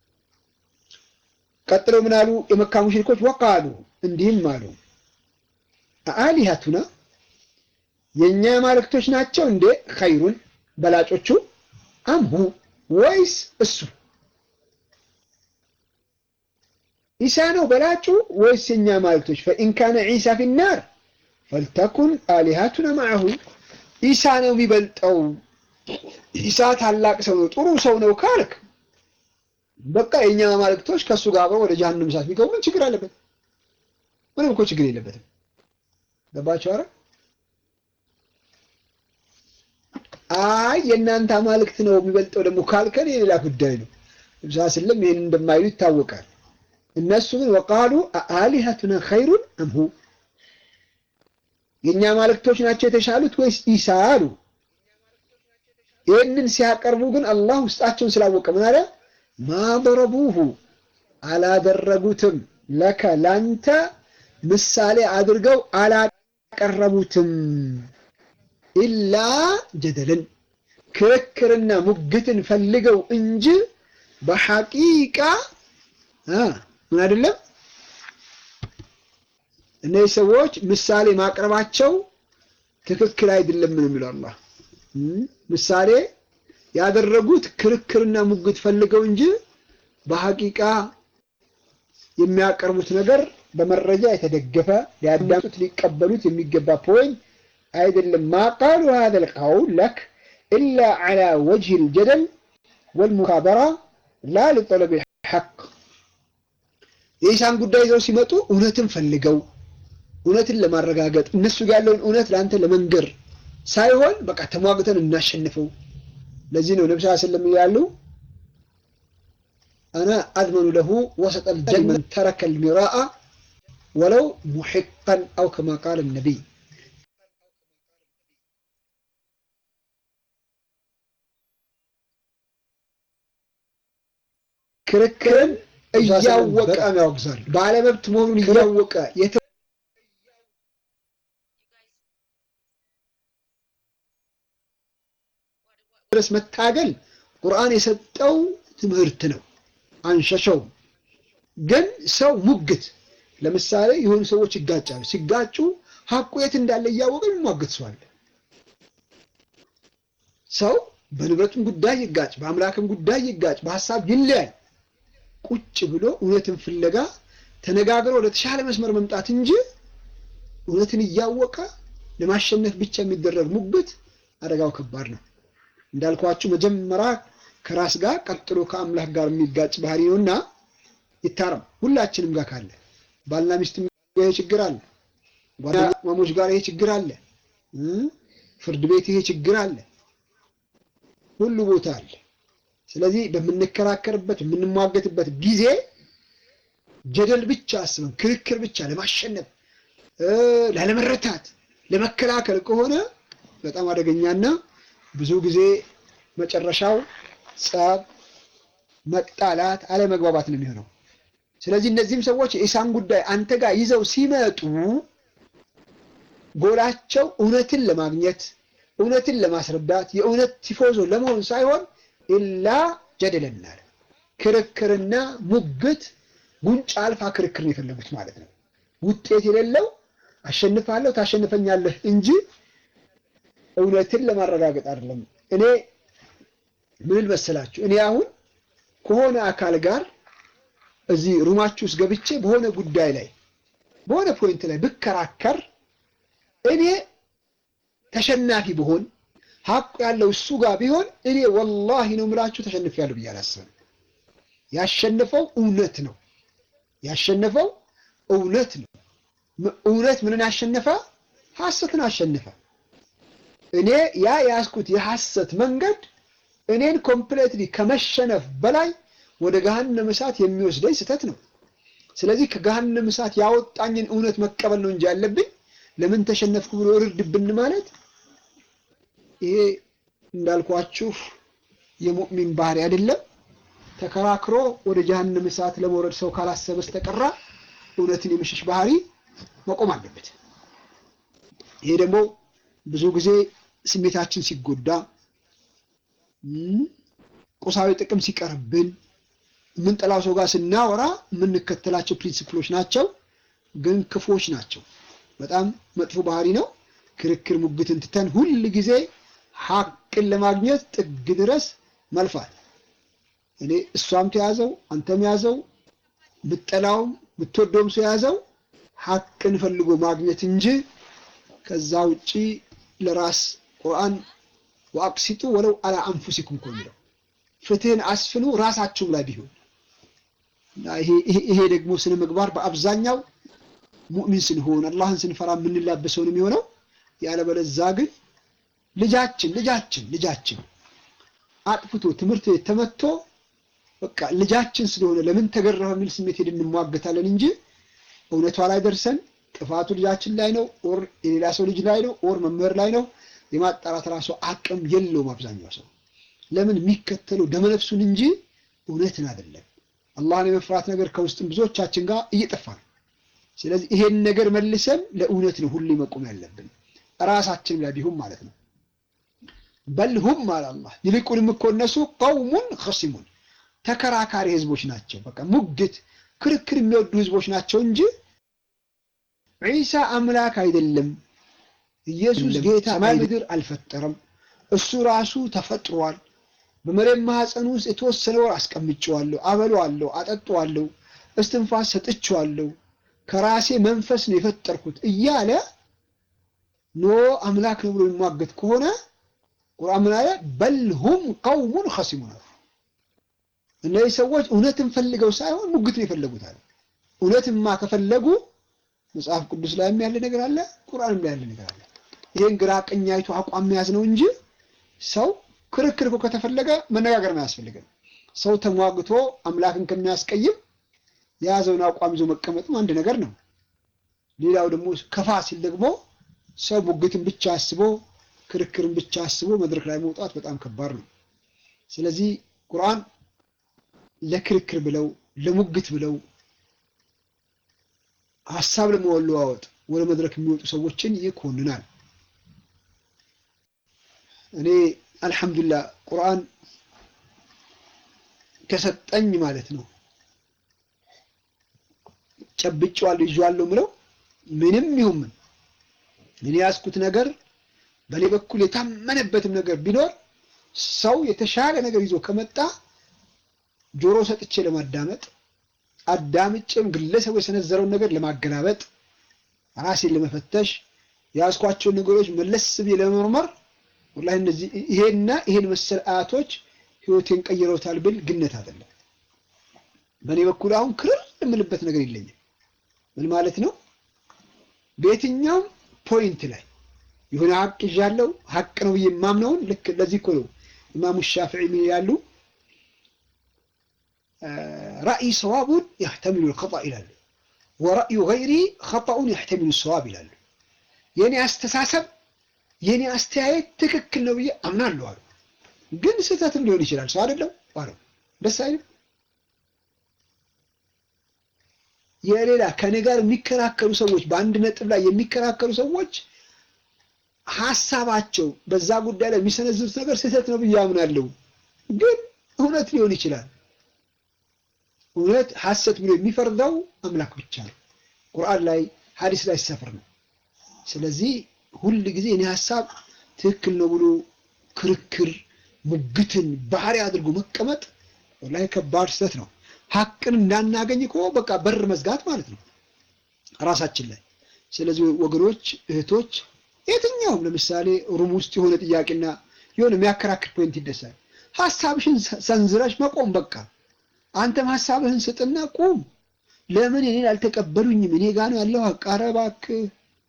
ቀጥለው ምን አሉ? የመካ ሙሽሪኮች ወቃሉ እንዲህም አሉ አሊሃቱና የእኛ ማለክቶች ናቸው እንዴ ኸይሩን በላጮቹ አምሁ ወይስ እሱ ኢሳ ነው በላጩ ወይስ የኛ ማለክቶች? ፈኢን ካነ ዒሳ ፊናር ፈልተኩን አሊሃቱና ማዐሁ ኢሳ ነው የሚበልጠው፣ ኢሳ ታላቅ ሰው ነው፣ ጥሩ ሰው ነው ካልክ በቃ የኛ ማለክቶች ከእሱ ጋር አብረው ወደ ጀሀነም እሳት ቢገቡ ምን ችግር አለበት? ምንም እኮ ችግር የለበትም። ገባችሁ? አረ አይ የእናንተ አማልክት ነው የሚበልጠው ደግሞ ካልከን የሌላ ጉዳይ ነው። ነብዩ ስለም ይህን እንደማይሉ ይታወቃል። እነሱ ግን ወቃሉ አሊሀቱና ኸይሩን አምሁ የእኛ ማለክቶች ናቸው የተሻሉት ወይስ ኢሳ አሉ። ይህንን ሲያቀርቡ ግን አላህ ውስጣቸውን ስላወቀ ምን አለ? ማደረቡሁ አላደረጉትም፣ ለከ ላንተ ምሳሌ አድርገው አላቀረቡትም። ኢላ ጀደልን ክርክርና ሙግትን ፈልገው እንጂ በሐቂቃ ምን አይደለም። እነዚህ ሰዎች ምሳሌ ማቅረባቸው ትክክል አይደለም ነው የሚለው አላህ። ምሳሌ ያደረጉት ክርክርና ሙግት ፈልገው እንጂ በሐቂቃ የሚያቀርቡት ነገር በመረጃ የተደገፈ ሊያዳምጡት ሊቀበሉት የሚገባ ፖይንት አይደለም። ማቃሉ هذا القول لك إلا على وجه الجدل والمكابرة لا لطلب الحق የኢሳን ጉዳይ ይዘው ሲመጡ እውነትን ፈልገው እውነትን ለማረጋገጥ እነሱ ያለውን እውነት ለአንተ ለመንገር ሳይሆን በቃ ተሟግተን እናሸንፈው። ለዚህ ነው ነብዩ ሰለላሁ ዐለይሂ ወሰለም ይላሉ አና አድመኑ ለሁ ወሰጠል ጀመን ተረከል ሚራአ ወለው ሙሒቀን አው ከማ ቃለ ነቢይ ክርክርን እያወቀ ያወግዛል። ባለመብት መሆኑን እያወቀ ድረስ መታገል ቁርአን የሰጠው ትምህርት ነው። አንሸሸው። ግን ሰው ሙግት፣ ለምሳሌ የሆኑ ሰዎች ይጋጫሉ። ሲጋጩ ሀቁ የት እንዳለ እያወቀ የሚሟግት ሰው አለ። ሰው በንብረቱም ጉዳይ ይጋጭ፣ በአምላክም ጉዳይ ይጋጭ፣ በሀሳብ ይለያል። ቁጭ ብሎ እውነትን ፍለጋ ተነጋግሮ ወደ ተሻለ መስመር መምጣት እንጂ እውነትን እያወቀ ለማሸነፍ ብቻ የሚደረግ ሙግት አደጋው ከባድ ነው። እንዳልኳችሁ መጀመሪያ ከራስ ጋር ቀጥሎ ከአምላክ ጋር የሚጋጭ ባህሪ ነውና ይታረም። ሁላችንም ጋር ካለ ባልና ሚስት ይሄ ችግር አለ፣ ጓደኛሞች ጋር ይሄ ችግር አለ፣ ፍርድ ቤት ይሄ ችግር አለ፣ ሁሉ ቦታ አለ። ስለዚህ በምንከራከርበት የምንሟገትበት ጊዜ ጀደል ብቻ አስበን ክርክር ብቻ ለማሸነፍ ላለመረታት፣ ለመከላከል ከሆነ በጣም አደገኛና ብዙ ጊዜ መጨረሻው ጸብ፣ መጣላት፣ አለመግባባት ነው የሚሆነው። ስለዚህ እነዚህም ሰዎች የኢሳን ጉዳይ አንተ ጋር ይዘው ሲመጡ ጎላቸው እውነትን ለማግኘት እውነትን ለማስረዳት የእውነት ቲፎዞ ለመሆን ሳይሆን ኢላ ጀደለናል ክርክርና ሙግት ጉንጭ አልፋ ክርክር ነው የፈለጉት ማለት ነው። ውጤት የሌለው አሸንፋለሁ ታሸንፈኛለህ እንጂ እውነትን ለማረጋገጥ አይደለም። እኔ ምን መሰላችሁ፣ እኔ አሁን ከሆነ አካል ጋር እዚህ ሩማችሁ ውስጥ ገብቼ በሆነ ጉዳይ ላይ በሆነ ፖይንት ላይ ብከራከር እኔ ተሸናፊ ብሆን ሀቁ ያለው እሱ ጋር ቢሆን እኔ ወላሂ ነው የምላችሁ ተሸንፌያለሁ ብዬ አላስብም። ያሸነፈው እውነት ነው። ያሸነፈው እውነት ነው። እውነት ምንን አሸነፈ? ሐሰትን አሸነፈ። እኔ ያ የያዝኩት የሐሰት መንገድ እኔን ኮምፕሌትሊ ከመሸነፍ በላይ ወደ ገሃነም እሳት የሚወስደኝ ስህተት ነው። ስለዚህ ከገሃነም እሳት ያወጣኝን እውነት መቀበል ነው እንጂ ያለብኝ ለምን ተሸነፍኩ ብሎ እርድብን ማለት ይሄ እንዳልኳችሁ የሙእሚን ባህሪ አይደለም። ተከራክሮ ወደ ጀሃነም እሳት ለመውረድ ሰው ካላሰበ በስተቀራ እውነትን የመሸሽ ባህሪ መቆም አለበት። ይሄ ደግሞ ብዙ ጊዜ ስሜታችን ሲጎዳ፣ ቁሳዊ ጥቅም ሲቀርብን፣ የምንጠላው ሰው ጋር ስናወራ የምንከተላቸው ፕሪንሲፕሎች ናቸው፣ ግን ክፎች ናቸው። በጣም መጥፎ ባህሪ ነው። ክርክር ሙግትን ትተን ሁል ጊዜ ሀቅን ለማግኘት ጥግ ድረስ መልፋት። እኔ እሷም ተያዘው አንተም ያዘው ብጠላውም ብትወደውም ሰው ያዘው ሀቅን ፈልጎ ማግኘት እንጂ ከዛ ውጪ ለራስ ቁርአን ወአቅሲጡ ወለው አላ አንፉሲኩም እኮ የሚለው ፍትህን አስፍኑ ራሳችሁም ላይ ቢሆን ይሄ ደግሞ ስነ ምግባር በአብዛኛው ሙእሚን ስንሆን አላህን ስንፈራ የምንላበሰው ነው የሚሆነው። ያለበለዛ ግን ልጃችን ልጃችን ልጃችን አጥፍቶ ትምህርት ቤት ተመቶ በቃ ልጃችን ስለሆነ ለምን ተገረፈ የሚል ስሜት ሄደን እንሟገታለን እንጂ እውነቷ ላይ ደርሰን ጥፋቱ ልጃችን ላይ ነው ኦር የሌላ ሰው ልጅ ላይ ነው ኦር መምህር ላይ ነው የማጣራት ራሱ አቅም የለውም። አብዛኛው ሰው ለምን የሚከተለው ደመነፍሱን እንጂ እውነትን አይደለም። አላህን የመፍራት ነገር ከውስጥም ብዙዎቻችን ጋር እየጠፋ ነው። ስለዚህ ይሄን ነገር መልሰን ለእውነት ነው ሁሌ መቆም ያለብን ራሳችን ላይ ቢሆን ማለት ነው። በልሁም አለ አላህ ይልቁንም እኮ እነሱ ቀውሙን ኸሲሙን ተከራካሪ ህዝቦች ናቸው። በቃ ሙግት፣ ክርክር የሚወዱ ህዝቦች ናቸው እንጂ ዒሳ አምላክ አይደለም፣ ኢየሱስ ጌታ ሰማይ ምድር አልፈጠረም፣ እሱ ራሱ ተፈጥሯል፣ በመሬት ማህፀን ውስጥ የተወሰነ ወር አስቀምጬዋለሁ፣ አበለዋለሁ፣ አጠጣዋለሁ፣ እስትንፋስ ሰጥቼዋለሁ፣ ከራሴ መንፈስ ነው የፈጠርኩት እያለ ኖ አምላክ ነው ብሎ የሚሟገት ከሆነ ቁርአን ምን አለ? በልሁም ቀውሙን ኸሲሙን አሉ። እነዚህ ሰዎች እውነትን ፈልገው ሳይሆን ሙግትን የፈለጉት አለ። እውነትማ ከፈለጉ መጽሐፍ ቅዱስ ላይም ያለ ነገር አለ፣ ቁርአንም ላይ ያለ ነገር አለ። ይህን ግራ ቀኝ አይቶ አቋም መያዝ ነው እንጂ ሰው ክርክር እኮ ከተፈለገ መነጋገር ነው ያስፈልገን። ሰው ተሟግቶ አምላክን ከሚያስቀይም የያዘውን አቋም ይዞ መቀመጥም አንድ ነገር ነው። ሌላው ደግሞ ከፋ ሲል ደግሞ ሰው ሙግትን ብቻ አስቦ ክርክርን ብቻ አስቦ መድረክ ላይ መውጣት በጣም ከባድ ነው። ስለዚህ ቁርአን ለክርክር ብለው ለሙግት ብለው ሀሳብ ለመለዋወጥ ወደ መድረክ የሚወጡ ሰዎችን ይኮንናል። እኔ አልሐምዱሊላህ ቁርአን ከሰጠኝ ማለት ነው ጨብጬዋለሁ ይዤዋለሁ ምለው ምንም ይሁን ምን እኔ ያዝኩት ነገር በእኔ በኩል የታመነበትም ነገር ቢኖር ሰው የተሻለ ነገር ይዞ ከመጣ ጆሮ ሰጥቼ ለማዳመጥ አዳምጬም ግለሰቡ የሰነዘረውን ነገር ለማገላበጥ ራሴን ለመፈተሽ የያዝኳቸውን ነገሮች መለስ ብዬ ለመመርመር ወላሂ እነዚህ ይሄና ይሄን መሰል አያቶች ህይወቴን ቀይረውታል ብል ግነት አይደለም። በእኔ በኩል አሁን ክርር የምልበት ነገር የለኝም። ምን ማለት ነው? በየትኛውም ፖይንት ላይ የሆነ ሀቅ ይዣለሁ ሀቅ ነው ብዬ የማምነውን ልክ ለዚህ እኮ ነው ኢማሙ ሻፊዒ ምን ይላሉ? ራእይ ሰዋቡን ያህተሚሉ ልኸጣ ይላሉ። ወራእዩ ገይሪ ኸጣኡን ያህተሚሉ ሰዋብ ይላሉ። የእኔ አስተሳሰብ የኔ አስተያየት ትክክል ነው ብዬ አምናለሁ አሉ። ግን ስህተትም ሊሆን ይችላል። ሰው አይደለም አሉ። ደስ አይልም? የሌላ ከኔ ጋር የሚከራከሩ ሰዎች በአንድ ነጥብ ላይ የሚከራከሩ ሰዎች ሀሳባቸው በዛ ጉዳይ ላይ የሚሰነዝሩት ነገር ስህተት ነው ብዬ አምናለሁ። ግን እውነት ሊሆን ይችላል። እውነት ሐሰት ብሎ የሚፈርደው አምላክ ብቻ ነው። ቁርአን ላይ ሐዲስ ላይ ሰፍር ነው። ስለዚህ ሁል ጊዜ እኔ ሀሳብ ትክክል ነው ብሎ ክርክር፣ ሙግትን ባህሪ አድርጎ መቀመጥ ወላሂ ከባድ ስህተት ነው። ሀቅን እንዳናገኝ እኮ በቃ በር መዝጋት ማለት ነው ራሳችን ላይ። ስለዚህ ወገኖች፣ እህቶች የትኛውም ለምሳሌ ሩም ውስጥ የሆነ ጥያቄና የሆነ የሚያከራክር ፖይንት ይደሳል። ሀሳብሽን ሰንዝረሽ መቆም በቃ አንተም ሀሳብህን ስጥና ቁም። ለምን እኔን አልተቀበሉኝም? እኔ ጋ ነው ያለው ሀቅ። ኧረ እባክህ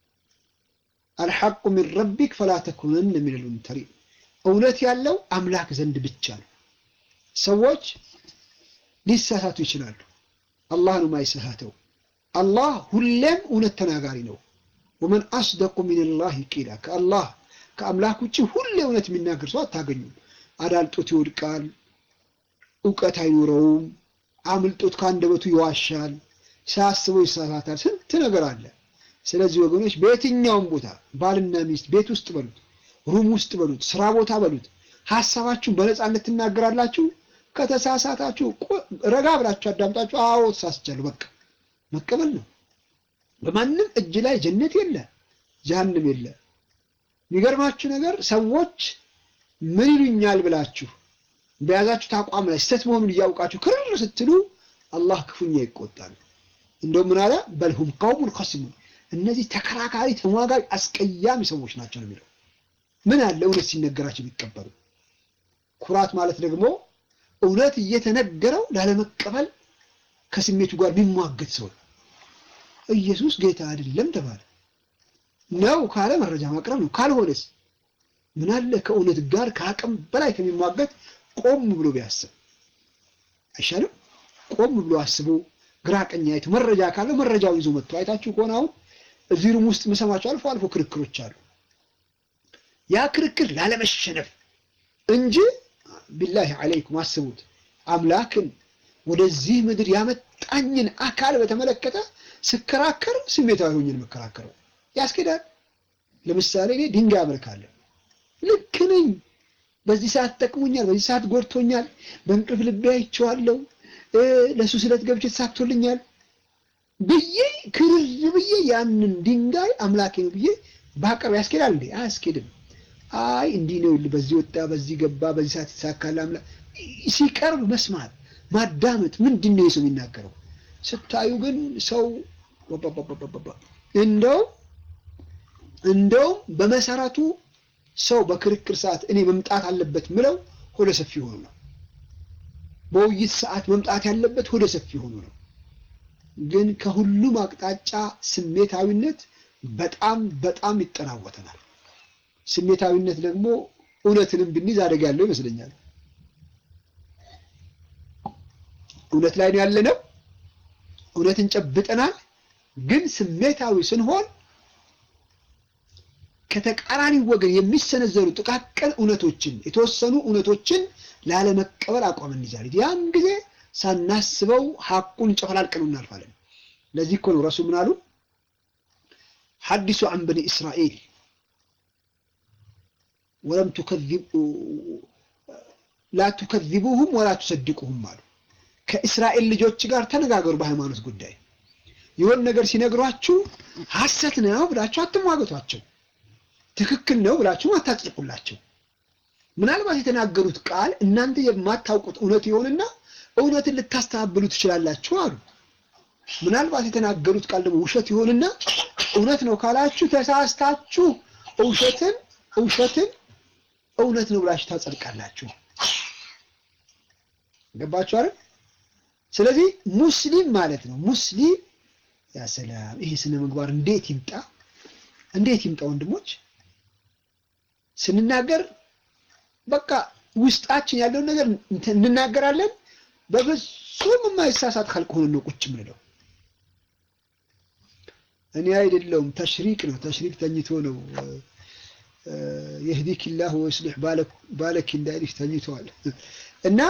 አልሐቁ ሚን ረቢክ ፈላ ተኩነን የሚል ሙምተሪ እውነት ያለው አምላክ ዘንድ ብቻ ነው። ሰዎች ሊሳሳቱ ይችላሉ። አላህ ነው የማይሳሳተው። አላህ ሁሌም እውነት ተናጋሪ ነው። ወመን አስደቁ ሚንላሂ ቂላ ከአላህ ከአምላክ ውጭ ሁሌ እውነት የሚናገር ሰው አታገኙም። አዳልጦት ይወድቃል፣ እውቀት አይኖረውም፣ አምልጦት ከአንደበቱ ይዋሻል፣ ሳያስበው ይሳሳታል። ስንት ነገር አለ። ስለዚህ ወገኖች በየትኛውም ቦታ ባልና ሚስት ቤት ውስጥ በሉት፣ ሩም ውስጥ በሉት፣ ስራ ቦታ በሉት፣ ሀሳባችሁን በነፃነት ትናገራላችሁ። ከተሳሳታችሁ ረጋ ብላችሁ አዳምጣችሁ፣ አዎ ተሳስቻለሁ፣ በቃ መቀበል ነው። በማንም እጅ ላይ ጀነት የለ ጀሃንም የለ። የሚገርማችሁ ነገር ሰዎች ምን ይሉኛል ብላችሁ በያዛችሁት አቋም ላይ ስህተት መሆኑን እያውቃችሁ ክርር ስትሉ አላህ ክፉኛ ይቆጣል። እንደው ምን አለ በልሁም ቀውሙን ኸሲሙን እነዚህ ተከራካሪ፣ ተሟጋጅ፣ አስቀያሚ ሰዎች ናቸው ነው የሚለው። ምን አለ እውነት ሲነገራቸው ቢቀበሉ። ኩራት ማለት ደግሞ እውነት እየተነገረው ላለመቀበል ከስሜቱ ጋር የሚሟገት ሰው ኢየሱስ ጌታ አይደለም ተባለ ነው ካለ መረጃ ማቅረብ ነው። ካልሆነስ ምን አለ ከእውነት ጋር ከአቅም በላይ ከሚሟገት ቆም ብሎ ቢያስብ አይሻልም? ቆም ብሎ አስቦ ግራ ቀኝ አይቶ መረጃ ካለው መረጃውን ይዞ መጥቶ አይታችሁ ከሆነ አሁን እዚህ ሩም ውስጥ የምሰማቸው አልፎ አልፎ ክርክሮች አሉ። ያ ክርክር ላለመሸነፍ እንጂ ቢላሂ አለይኩም አስቡት አምላክን ወደዚህ ምድር ያመጣኝን አካል በተመለከተ ስከራከር ስሜታዊ ሆኜ ነው የምከራከረው። ያስኬዳል። ለምሳሌ እኔ ድንጋይ አመልካለሁ። ልክ ነኝ። በዚህ ሰዓት ጠቅሞኛል፣ በዚህ ሰዓት ጎድቶኛል፣ በእንቅልፍ ልቤ አይቼዋለሁ፣ ለእሱ ስለት ገብቼ ተሳክቶልኛል ብዬ ክርር ብዬ ያንን ድንጋይ አምላኬ ነው ብዬ ባቀርብ ያስኬዳል እንዴ? አያስኬድም። አይ እንዲህ ነው፣ በዚህ ወጣ፣ በዚህ ገባ፣ በዚህ ሰዓት ይሳካል አምላክ ሲቀርብ መስማት ማዳመጥ ምንድን ነው የሰው የሚናገረው? ስታዩ ግን ሰው እንደው እንደው በመሰረቱ ሰው በክርክር ሰዓት እኔ መምጣት አለበት ምለው ሆደ ሰፊ ሆኑ ነው። በውይይት ሰዓት መምጣት ያለበት ሆደ ሰፊ ሆኑ ነው። ግን ከሁሉም አቅጣጫ ስሜታዊነት በጣም በጣም ይጠናወተናል። ስሜታዊነት ደግሞ እውነትንም ብንይዝ አደጋ ያለው ይመስለኛል። እውነት ላይ ነው ያለነው። እውነትን ጨብጠናል። ግን ስሜታዊ ስንሆን ከተቃራኒ ወገን የሚሰነዘሩ ጥቃቅን እውነቶችን የተወሰኑ እውነቶችን ላለመቀበል አቋም እንይዛለን። ያን ጊዜ ሳናስበው ሐቁን ጨፈላልቀን እናልፋለን። ለዚህ እኮ ነው ረሱል ምን አሉ? ሐዲሱ አን በኒ እስራኤል ወለም ላ ቱከዚቡሁም ወላ ቱሰድቁሁም አሉ። ከእስራኤል ልጆች ጋር ተነጋገሩ በሃይማኖት ጉዳይ። የሆን ነገር ሲነግሯችሁ ሐሰት ነው ብላችሁ አትሟገቷቸው። ትክክል ነው ብላችሁ አታጽድቁላቸው። ምናልባት የተናገሩት ቃል እናንተ የማታውቁት እውነት ይሆንና እውነትን ልታስተባብሉ ትችላላችሁ አሉ። ምናልባት የተናገሩት ቃል ደግሞ ውሸት ይሆንና እውነት ነው ካላችሁ ተሳስታችሁ ውሸትን ውሸትን እውነት ነው ብላችሁ ታጸድቃላችሁ። ገባችሁ አይደል? ስለዚህ ሙስሊም ማለት ነው ሙስሊም ያ ሰላም ይሄ ስነ ምግባር እንዴት ይምጣ እንዴት ይምጣ ወንድሞች ስንናገር በቃ ውስጣችን ያለውን ነገር እንናገራለን በፍጹም የማይሳሳት ካልቅ ሆነን ነው ቁጭ ምንለው እኔ አይደለሁም ተሽሪቅ ነው ተሽሪቅ ተኝቶ ነው የህዲክ ላህ ወይስሊሕ ባለክ እንዳይልሽ ተኝተዋል እና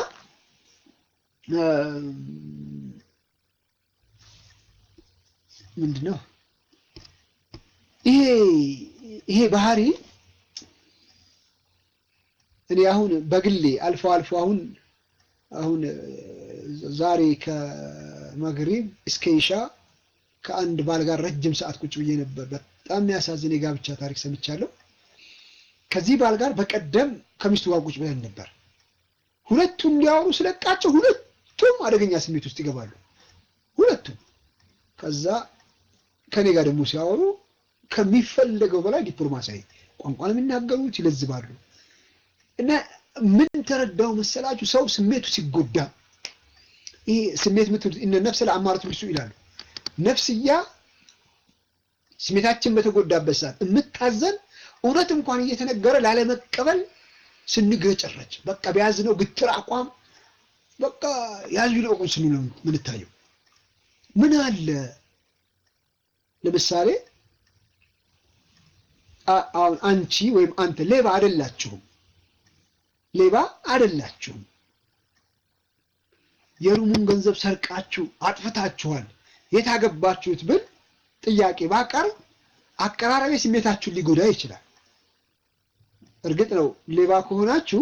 ምንድን ነው ይሄ ይሄ ባህሪ እኔ አሁን በግሌ አልፎ አልፎ አሁን አሁን ዛሬ ከመግሪብ እስከ ኢሻ ከአንድ ባል ጋር ረጅም ሰዓት ቁጭ ብዬ ነበር። በጣም የሚያሳዝን የጋብቻ ታሪክ ሰምቻለሁ። ከዚህ ባል ጋር በቀደም ከሚስቱ ጋር ቁጭ ብለን ነበር። ሁለቱም እንዲያወሩ ስለቃቸው ሁለቱም አደገኛ ስሜት ውስጥ ይገባሉ። ሁለቱም ከዛ ከኔ ጋር ደግሞ ሲያወሩ ከሚፈለገው በላይ ዲፕሎማሲያዊ ቋንቋ ነው የሚናገሩት፣ ይለዝባሉ። እና ምን ተረዳው መሰላችሁ? ሰው ስሜቱ ሲጎዳ ይሄ ስሜት ምትሉት እነ ነፍስ ለአማረት ብሱ ይላሉ። ነፍስያ ስሜታችን በተጎዳበት ሰዓት የምታዘን እውነት እንኳን እየተነገረ ላለመቀበል ስንገጨረች በቃ በያዝነው ግትር አቋም በቃ ያዙ ይልቀቁን ስንሉ ነው ምንታየው። ምን አለ ለምሳሌ አሁን አንቺ ወይም አንተ ሌባ አይደላችሁም፣ ሌባ አይደላችሁም። የሩሙን ገንዘብ ሰርቃችሁ አጥፍታችኋል፣ የታገባችሁት ብል ጥያቄ ባቀርብ አቀራረቤ ስሜታችሁን ሊጎዳ ይችላል። እርግጥ ነው ሌባ ከሆናችሁ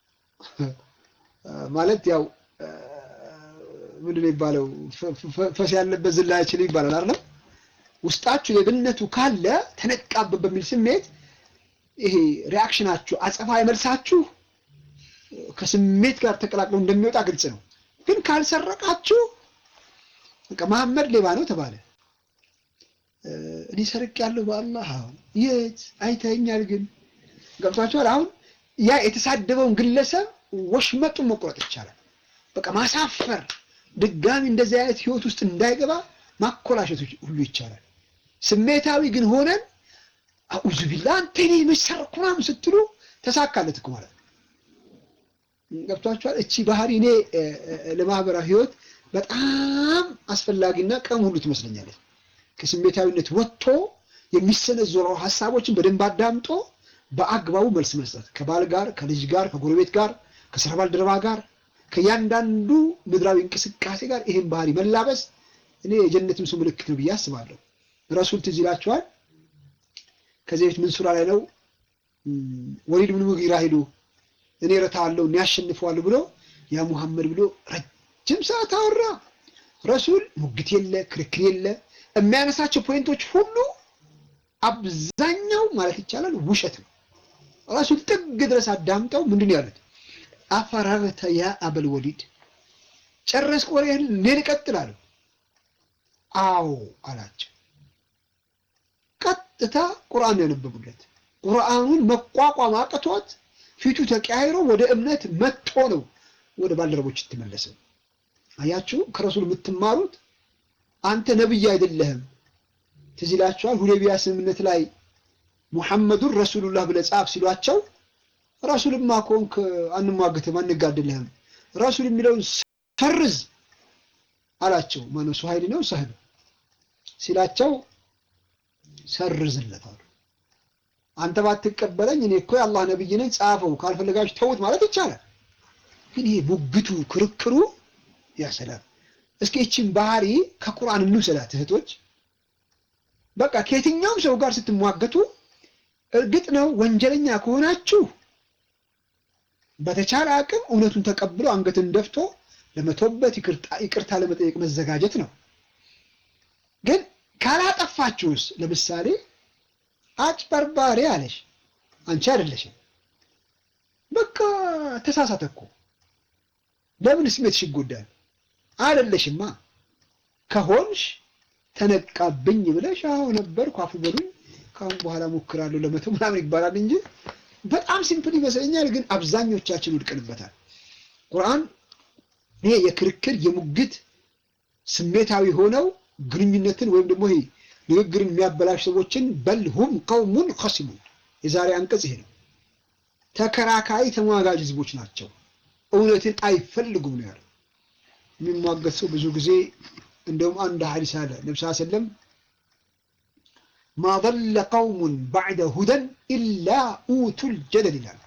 ማለት ያው ምንድን ነው የሚባለው ፈስ ያለበት ዝላ አይችልም ይባላል አይደለም። ውስጣችሁ ሌብነቱ ካለ ተነቃበት በሚል ስሜት ይሄ ሪያክሽናችሁ አጸፋ መልሳችሁ ከስሜት ጋር ተቀላቅለው እንደሚወጣ ግልጽ ነው። ግን ካልሰረቃችሁ በቃ መሐመድ ሌባ ነው ተባለ። እኔ ሰርቅ ያለው በአላህ የት አይተኛል። ግን ገብቷችኋል? አሁን ያ የተሳደበውን ግለሰብ ወሽመጡን መቁረጥ ይቻላል። በቃ ማሳፈር፣ ድጋሚ እንደዚህ አይነት ህይወት ውስጥ እንዳይገባ ማኮላሸት ሁሉ ይቻላል። ስሜታዊ ግን ሆነን አዑዙ ቢላ አንተ እኔ መሰርኩ ምናምን ስትሉ ተሳካለት እኮ ማለት ነው። ገብቷችኋል? እቺ ባህሪ እኔ ለማህበራዊ ህይወት በጣም አስፈላጊና ቀን ሁሉ ትመስለኛለች። ከስሜታዊነት ወጥቶ የሚሰነዘሩ ሀሳቦችን በደንብ አዳምጦ በአግባቡ መልስ መስጠት ከባል ጋር፣ ከልጅ ጋር፣ ከጎረቤት ጋር፣ ከስራ ባልደረባ ጋር፣ ከእያንዳንዱ ምድራዊ እንቅስቃሴ ጋር ይህን ባህሪ መላበስ እኔ የጀነትም ሰው ምልክት ነው ብዬ አስባለሁ። ረሱል ትዝ ይላችኋል። ከዚህ በፊት ምን ሱራ ላይ ነው ወሊድ ብን ሙጊራ ሄዱ እኔ ረታዋለሁ እኔ ያሸንፈዋለሁ ብሎ ያ ሙሐመድ ብሎ ረጅም ሰዓት አወራ። ረሱል ሙግት የለ ክርክር የለ የሚያነሳቸው ፖይንቶች ሁሉ አብዛኛው ማለት ይቻላል ውሸት ነው። ረሱል ጥግ ድረስ አዳምጠው ምንድን ያሉት አፈራረተ ያ አበል ወሊድ ጨረስክ ወሬህን እኔን እቀጥላለሁ አዎ አላቸው። ቀጥታ ቁርአን ያነበቡለት ቁርአኑን መቋቋም አቅቶት ፊቱ ተቀያይሮ ወደ እምነት መጥቶ ነው ወደ ባልደረቦች የተመለሰው። አያችሁ ከረሱል የምትማሩት አንተ ነብይ አይደለህም። ትዝ ይላችኋል ሁዴቢያ ስምምነት ላይ ሙሐመዱን ረሱሉላህ ብለህ ጻፍ ሲሏቸው ረሱልማ ከሆንክ አንሟግትም፣ አንጋድልህም ረሱል የሚለውን ሰርዝ አላቸው። ማነው ሱሀይል ነው ሰህል ሲላቸው ሰርዝለት አሉ። አንተ ባትቀበለኝ እኔ እኮ የአላህ ነብይ ነኝ ጻፈው፣ ካልፈለጋችሁ ተውት ማለት ይቻላል። ግን ይሄ ሙግቱ ክርክሩ ያሰላም። እስኪ ይችን ባህሪ ከቁርአን እንውሰዳት እህቶች። በቃ ከየትኛውም ሰው ጋር ስትሟገቱ እርግጥ ነው ወንጀለኛ ከሆናችሁ በተቻለ አቅም እውነቱን ተቀብሎ አንገትን ደፍቶ ለመቶበት ይቅርታ ለመጠየቅ መዘጋጀት ነው። ግን ካላጠፋችሁስ፣ ለምሳሌ አጭበርባሪ አለሽ፣ አንቺ አይደለሽም። በቃ ተሳሳተ እኮ ለምን ስሜትሽ ይጎዳል? አይደለሽማ። ከሆንሽ ተነቃብኝ ብለሽ አዎ ነበርኩ አፉ በሉኝ ከአሁን በኋላ ሞክራለሁ ለመተው ምናምን ይባላል እንጂ በጣም ሲምፕል ይመስለኛል። ግን አብዛኞቻችን ውድቅንበታል። ቁርአን ይሄ የክርክር የሙግት ስሜታዊ ሆነው ግንኙነትን ወይም ደግሞ ይሄ ንግግርን የሚያበላሽ ሰዎችን በል ሁም ቀውሙን ኸሲሙን የዛሬ አንቀጽ ይሄ ነው። ተከራካሪ ተሟጋጅ ህዝቦች ናቸው። እውነትን አይፈልጉም ነው ያለው። የሚሟገት ሰው ብዙ ጊዜ እንደውም አንድ ሐዲስ አለ ነብስ ሰለም ማ ضل قوم بعد هدى إلا أوتوا الجدل ይላል።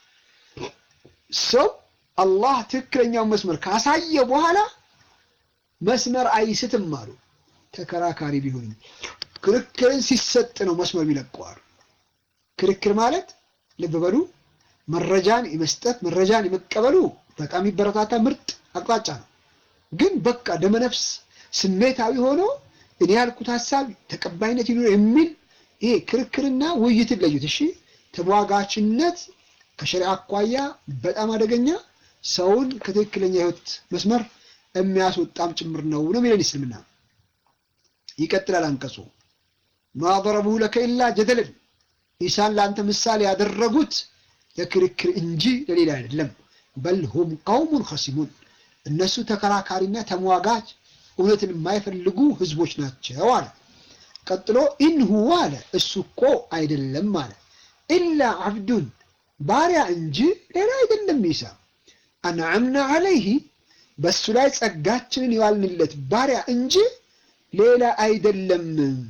ሰው አላህ ትክክለኛውን መስመር ካሳየ በኋላ መስመር አይስትም አሉ። ተከራካሪ ቢሆንም ክርክርን ሲሰጥ ነው መስመር ይለቀዋል። ክርክር ማለት ልብ በሉ መረጃን የመስጠት መረጃን የመቀበሉ በጣም ይበረታታ ምርጥ አቅጣጫ ነው። ግን በቃ ደመነፍስ ስሜታዊ ሆኖ እኔ ያልኩት ሀሳብ ተቀባይነት ይኑር የሚል ይሄ ክርክርና ውይይትን ለዩት። እሺ ተሟጋችነት ከሸሪዓ አኳያ በጣም አደገኛ ሰውን ከትክክለኛ ህይወት መስመር የሚያስወጣም ጭምር ነው ነው የሚለን እስልምና። ይቀጥላል አንቀጹ ማ ضربه لك إلا جدلا ኢሳን ለአንተ ምሳሌ ያደረጉት ለክርክር እንጂ ለሌላ አይደለም። በል ሁም ቀውሙን ኸሲሙን እነሱ ተከራካሪና ተሟጋች እውነትን የማይፈልጉ ህዝቦች ናቸው አለ። ቀጥሎ ኢንሁዋ አለ እሱ እኮ አይደለም አለ ኢላ አብዱን ባሪያ እንጂ ሌላ አይደለም። ኢሳ አንዓምና አለይህ በእሱ ላይ ጸጋችንን የዋልንለት ባሪያ እንጂ ሌላ አይደለም።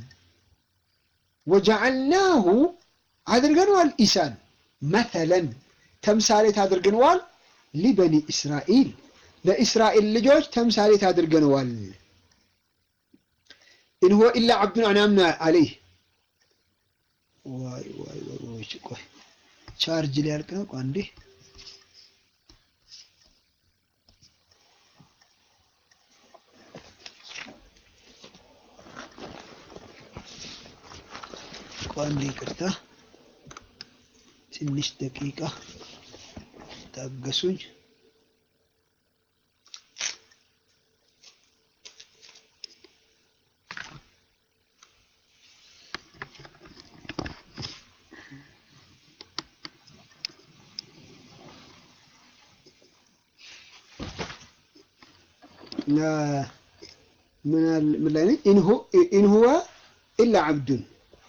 ወጀዐልናሁ አድርገነዋል ኢሳን መተለን ተምሳሌት አድርገነዋል ሊበኒ እስራኤል ለእስራኤል ልጆች ተምሳሌት አድርገነዋል። ኢን ሁወ ኢላ ዓብዱን አንዓምና አለይህ። ዋይ ዋይ ዋይ ቆይ ቻርጅ ሊያልቅ ነው። አንዴ አንዴ ይቅርታ፣ ትንሽ ደቂቃ ታገሱኝ። ምን ላይ ነኝ? ኢን ሁወ ኢላ ዓብዱን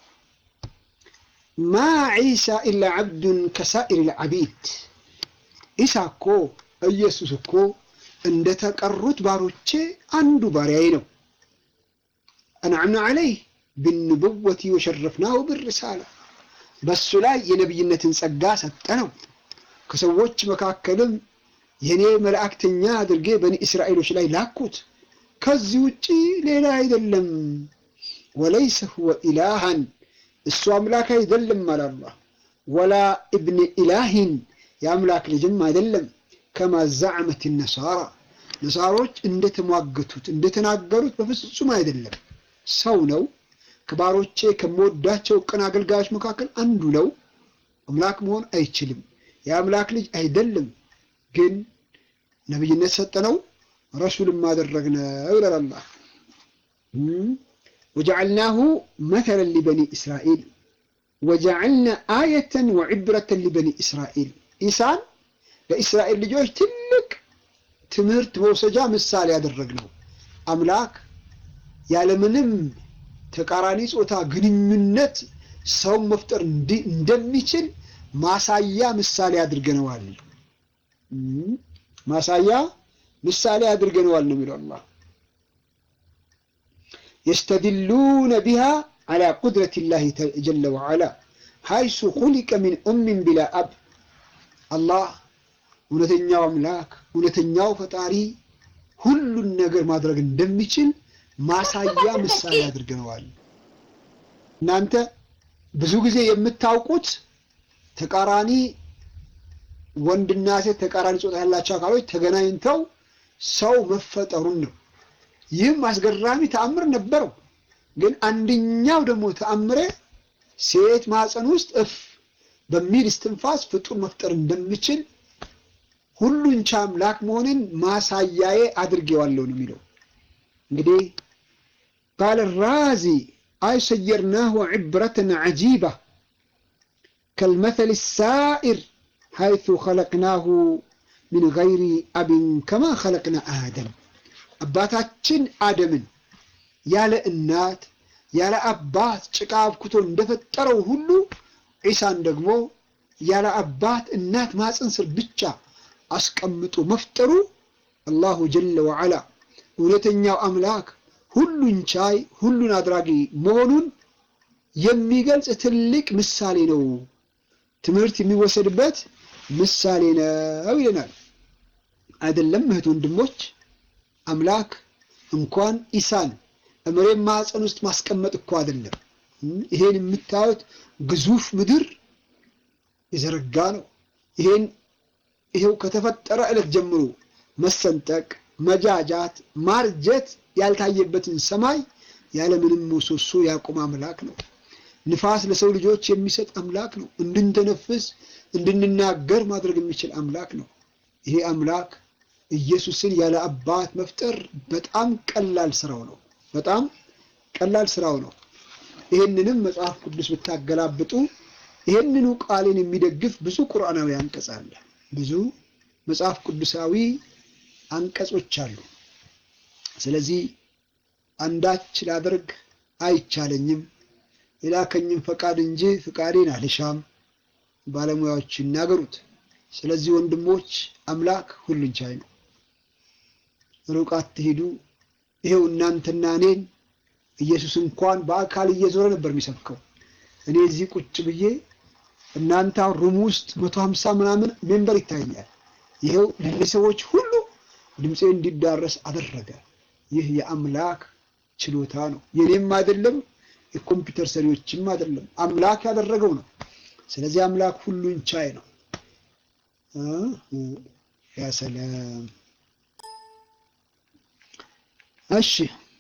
ማ ዒሳ ኢላ ዓብዱን ከሳኢር ልዓቢድ። ኢሳ እኮ ኢየሱስ እኮ እንደተቀሩት ባሮቼ አንዱ ባሪያዬ ነው። አንዓምና ዓለይህ ብንቡወቲ ወሸረፍናሁ ብርሳላ በሱ ላይ የነቢይነትን ጸጋ ሰጠነው። ከሰዎች መካከልም የኔ መላእክተኛ አድርጌ በኒ እስራኤሎች ላይ ላኩት። ከዚህ ውጪ ሌላ አይደለም። ወለይሰ ሁወ ኢላሃን እሱ አምላክ አይደለም አለ አላህ። ወላ እብን ኢላሂን የአምላክ ልጅም አይደለም። ከማ ዛዕመት ነሳራ ነሳሮች እንደተሟገቱት እንደተናገሩት በፍጹም አይደለም። ሰው ነው። ከባሮቼ ከምወዳቸው ቅን አገልጋዮች መካከል አንዱ ነው። አምላክ መሆን አይችልም። የአምላክ ልጅ አይደለም። ግን ነብይነት ሰጠነው፣ ረሱልም አደረግነው ይላል አላህ። ወጀዐልናሁ መተለን ሊበኒ እስራኤል ወጀዐልና አየተን ወዕብረተን ሊበኒ እስራኤል ኢሳን ለእስራኤል ልጆች ትልቅ ትምህርት መውሰጃ ምሳሌ ያደረግነው አምላክ ያለምንም ተቃራኒ ጾታ ግንኙነት ሰውን መፍጠር እንደሚችል ማሳያ ምሳሌ አድርገነዋል። ማሳያ ምሳሌ አድርገነዋል ነው የሚለው አላህ። የስተድሉነ ቢሃ ዐላ ቁድረት ላህ ጀለ ወዐላ ሀይሱ ኹሊቀ ሚን ኡምን ቢላ አብ አላህ እውነተኛው አምላክ እውነተኛው ፈጣሪ ሁሉን ነገር ማድረግ እንደሚችል ማሳያ ምሳሌ አድርገነዋል። እናንተ ብዙ ጊዜ የምታውቁት ተቃራኒ ወንድና ሴት ተቃራኒ ጾታ ያላቸው አካሎች ተገናኝተው ሰው መፈጠሩን ነው። ይህም አስገራሚ ተአምር ነበረው። ግን አንደኛው ደግሞ ተአምሬ ሴት ማህፀን ውስጥ እፍ በሚል እስትንፋስ ፍጡር መፍጠር እንደሚችል ሁሉን ቻ አምላክ መሆንን ማሳያዬ አድርጌዋለሁ ነው የሚለው። እንግዲህ ቃለ ራዚ አይ ሰየርናሁ ዕብረተን ዐጂባ ከልመተል ሳኢር ሐይቱ ኸለቅናሁ ሚን ገይሪ አብን ከማ ኸለቅና አደም አባታችን አደምን ያለ እናት ያለ አባት ጭቃ አብኩቶ እንደፈጠረው ሁሉ ዒሳን ደግሞ ያለ አባት እናት ማፀን ስር ብቻ አስቀምጦ መፍጠሩ አላሁ ጀለ ወዐላ እውነተኛው አምላክ ሁሉን ቻይ ሁሉን አድራጊ መሆኑን የሚገልጽ ትልቅ ምሳሌ ነው። ትምህርት የሚወሰድበት ምሳሌ ነው ይለናል። አይደለም እህት ወንድሞች፣ አምላክ እንኳን ኢሳን እመሬት ማዕፀን ውስጥ ማስቀመጥ እኮ አይደለም። ይሄን የምታዩት ግዙፍ ምድር የዘረጋ ነው። ይሄን ይሄው ከተፈጠረ ዕለት ጀምሮ መሰንጠቅ፣ መጃጃት፣ ማርጀት ያልታየበትን ሰማይ ያለምንም ምሰሶ ያቆመ አምላክ ነው። ንፋስ ለሰው ልጆች የሚሰጥ አምላክ ነው። እንድንተነፍስ እንድንናገር ማድረግ የሚችል አምላክ ነው። ይሄ አምላክ ኢየሱስን ያለ አባት መፍጠር በጣም ቀላል ስራው ነው። በጣም ቀላል ስራው ነው። ይሄንንም መጽሐፍ ቅዱስ ብታገላብጡ ይሄንኑ ቃሌን የሚደግፍ ብዙ ቁርአናዊ አንቀጽ አለ። ብዙ መጽሐፍ ቅዱሳዊ አንቀጾች አሉ። ስለዚህ አንዳች ላደርግ አይቻለኝም የላከኝም ፈቃድ እንጂ ፍቃዴን አልሻም ባለሙያዎች ይናገሩት። ስለዚህ ወንድሞች አምላክ ሁሉን ቻይ ነው። ሩቅ አትሂዱ። ይሄው እናንተና እኔን ኢየሱስ እንኳን በአካል እየዞረ ነበር የሚሰብከው። እኔ እዚህ ቁጭ ብዬ እናንተ ሩም ውስጥ መቶ ሀምሳ ምናምን ሜምበር ይታየኛል። ይሄው ለሰዎች ሁሉ ድምፄ እንዲዳረስ አደረገ። ይህ የአምላክ ችሎታ ነው። የኔም አይደለም የኮምፒውተር ሰሪዎችም አይደለም፣ አምላክ ያደረገው ነው። ስለዚህ አምላክ ሁሉን ቻይ ነው። ያ ሰላም። እሺ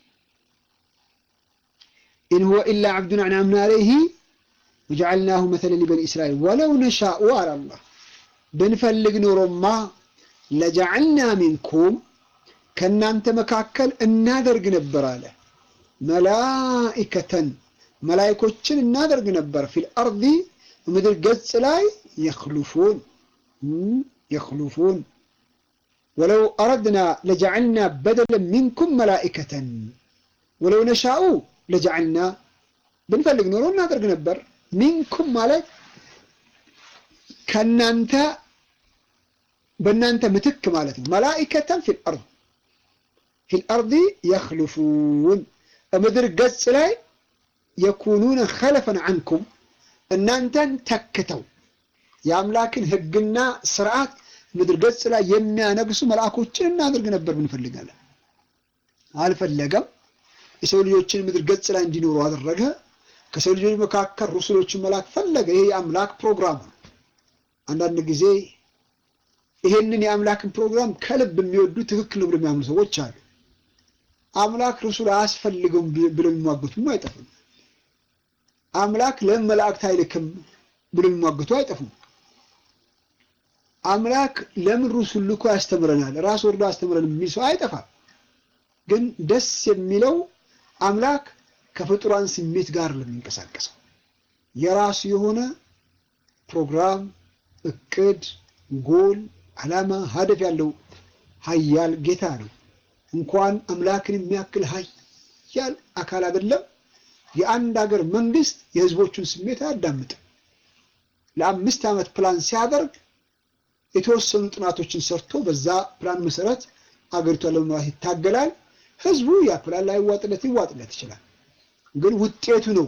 ኢን ሁወ ኢላ ዓብዱን አንዓምና ዐለይሂ ወጀዐልናሁ መሰለን ሊበኒ እስራኤል ወለው ነሻኡ አለ አላህ ብንፈልግ ኖሮማ ለጀዐልና ሚንኩም ከእናንተ መካከል እናደርግ ነበር አለ መላኢከተን መላይኮችን እናደርግ ነበር ፊል አርዲ ምድር ገጽ ላይ የኽሉፉን የኽሉፉን ወለው አረድና ለጀዐልና በደለን ሚንኩም መላኢከተን ወለው ነሻኡ ለጀዐልና ብንፈልግ ኖሮ እናደርግ ነበር። ሚንኩም ማለት ከእናንተ በእናንተ ምትክ ማለት ነው። መላኢከተን ፊል አርድ ፊል አርዲ የኽሉፉን ምድር ገጽ ላይ የኩኑነ ኸለፈን አንኩም እናንተን ተክተው የአምላክን ሕግና ስርዓት ምድር ገጽ ላይ የሚያነግሱ መልአኮችን እናደርግ ነበር ብንፈልጋለን። አልፈለገም። የሰው ልጆችን ምድር ገጽ ላይ እንዲኖሩ አደረገ። ከሰው ልጆች መካከል ሩሱሎችን መላክ ፈለገ። ይሄ የአምላክ ፕሮግራም ነው። አንዳንድ ጊዜ ይሄንን የአምላክን ፕሮግራም ከልብ የሚወዱ ትክክል ነው ብለው የሚያምኑ ሰዎች አሉ። አምላክ ሩሱል አያስፈልገውም ብለው የሚሟገቱም አይጠፉም። አምላክ ለምን መላእክት አይልክም ብለው የሚሟገቱ አይጠፉም። አምላክ ለምን ሩሱል ልኮ ያስተምረናል ራስ ወርዶ ያስተምረን የሚል ሰው አይጠፋም። ግን ደስ የሚለው አምላክ ከፍጡራን ስሜት ጋር ለሚንቀሳቀሰው የራሱ የሆነ ፕሮግራም፣ እቅድ፣ ጎል፣ ዓላማ፣ ሀደፍ ያለው ሀያል ጌታ ነው። እንኳን አምላክን የሚያክል ሀያል አካል አይደለም የአንድ ሀገር መንግስት የህዝቦቹን ስሜት አያዳምጥም። ለአምስት ዓመት ፕላን ሲያደርግ የተወሰኑ ጥናቶችን ሰርቶ በዛ ፕላን መሰረት አገሪቷን ለመምራት ይታገላል። ህዝቡ ያ ፕላን ላይ ይዋጥለት ይዋጥለት ይችላል። ግን ውጤቱ ነው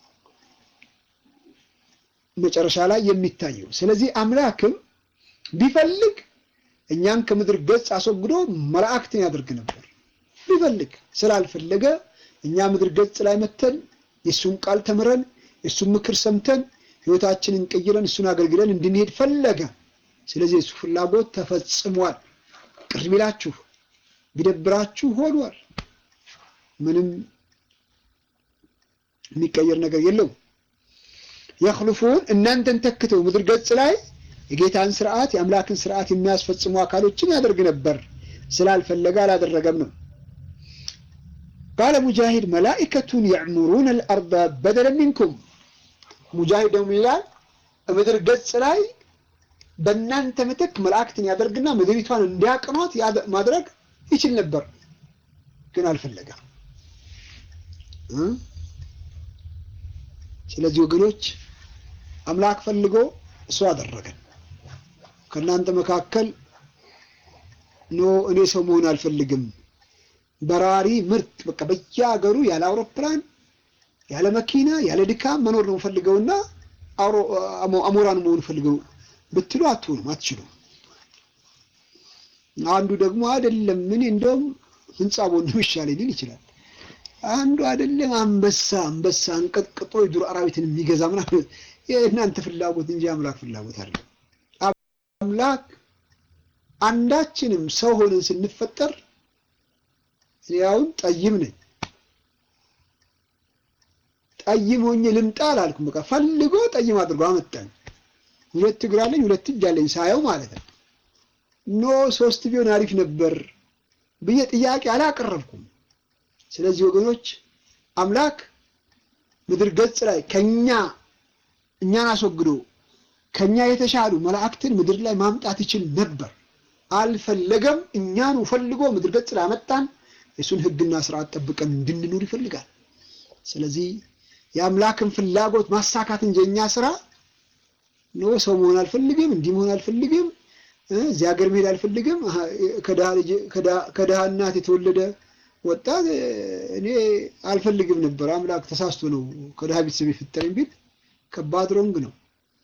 መጨረሻ ላይ የሚታየው። ስለዚህ አምላክም ቢፈልግ እኛን ከምድር ገጽ አስወግዶ መላእክትን ያደርግ ነበር። ቢፈልግ ስላልፈለገ እኛ ምድር ገጽ ላይ መተን የእሱን ቃል ተምረን የእሱን ምክር ሰምተን ህይወታችንን ቀይረን እሱን አገልግለን እንድንሄድ ፈለገ። ስለዚህ የእሱ ፍላጎት ተፈጽሟል። ቅር ቢላችሁ ቢደብራችሁ ሆኗል። ምንም የሚቀየር ነገር የለውም። የኽልፉን እናንተን ተክተው ምድር ገጽ ላይ የጌታን ስርዓት የአምላክን ስርዓት የሚያስፈጽሙ አካሎችን ያደርግ ነበር። ስላልፈለገ አላደረገም ነው። ቃለ ሙጃሂድ መላኢከቱን የዕሙሩን አልአርዳ በደለ ሚንኩም። ሙጃሂድ ደግሞ ይላል ምድር ገጽ ላይ በእናንተ ምትክ መላእክትን ያደርግና ምድሪቷን እንዲያቅኗት ማድረግ ይችል ነበር፣ ግን አልፈለገም። ስለዚህ ወገኖች አምላክ ፈልጎ እሱ አደረገን። ከእናንተ መካከል ኖ እኔ ሰው መሆን አልፈልግም፣ በራሪ ምርጥ በቃ በየሀገሩ ያለ አውሮፕላን ያለ መኪና ያለ ድካም መኖር ነው ፈልገውና አሞራን መሆን ፈልገው ብትሉ አትሆኑም፣ አትችሉም። አንዱ ደግሞ አይደለም ምን እንደውም ህንፃ ቦን ይሻለኝ ሊል ይችላል። አንዱ አይደለም አንበሳ አንበሳ አንቀጥቅጦ የዱር አራዊትን የሚገዛ ምናምን የእናንተ ፍላጎት እንጂ አምላክ ፍላጎት አለ። አምላክ አንዳችንም ሰው ሆነን ስንፈጠር እኔ አሁን ጠይም ነኝ ጠይም ሆኜ ልምጣ አላልኩም። በቃ ፈልጎ ጠይም አድርጎ አመጣኝ። ሁለት እግር አለኝ፣ ሁለት እጅ አለኝ ሳየው ማለት ነው። ኖ ሶስት ቢሆን አሪፍ ነበር ብዬ ጥያቄ አላቀረብኩም። ስለዚህ ወገኖች አምላክ ምድር ገጽ ላይ ከኛ እኛን አስወግዶ ከኛ የተሻሉ መላእክትን ምድር ላይ ማምጣት ይችል ነበር። አልፈለገም። እኛኑ ፈልጎ ምድር ገጽ ላይ አመጣን። የሱን ሕግና ስርዓት ጠብቀን እንድንኖር ይፈልጋል። ስለዚህ የአምላክን ፍላጎት ማሳካት እንጂ የኛ ስራ ኖ ሰው መሆን አልፈልግም፣ እንዲህ መሆን አልፈልግም፣ እዚህ ሀገር መሄድ አልፈልግም፣ ከድሃ እናት የተወለደ ወጣት እኔ አልፈልግም ነበር። አምላክ ተሳስቶ ነው ከድሃ ቤተሰብ የፈጠረኝ ቢል ከባድ ሮንግ ነው።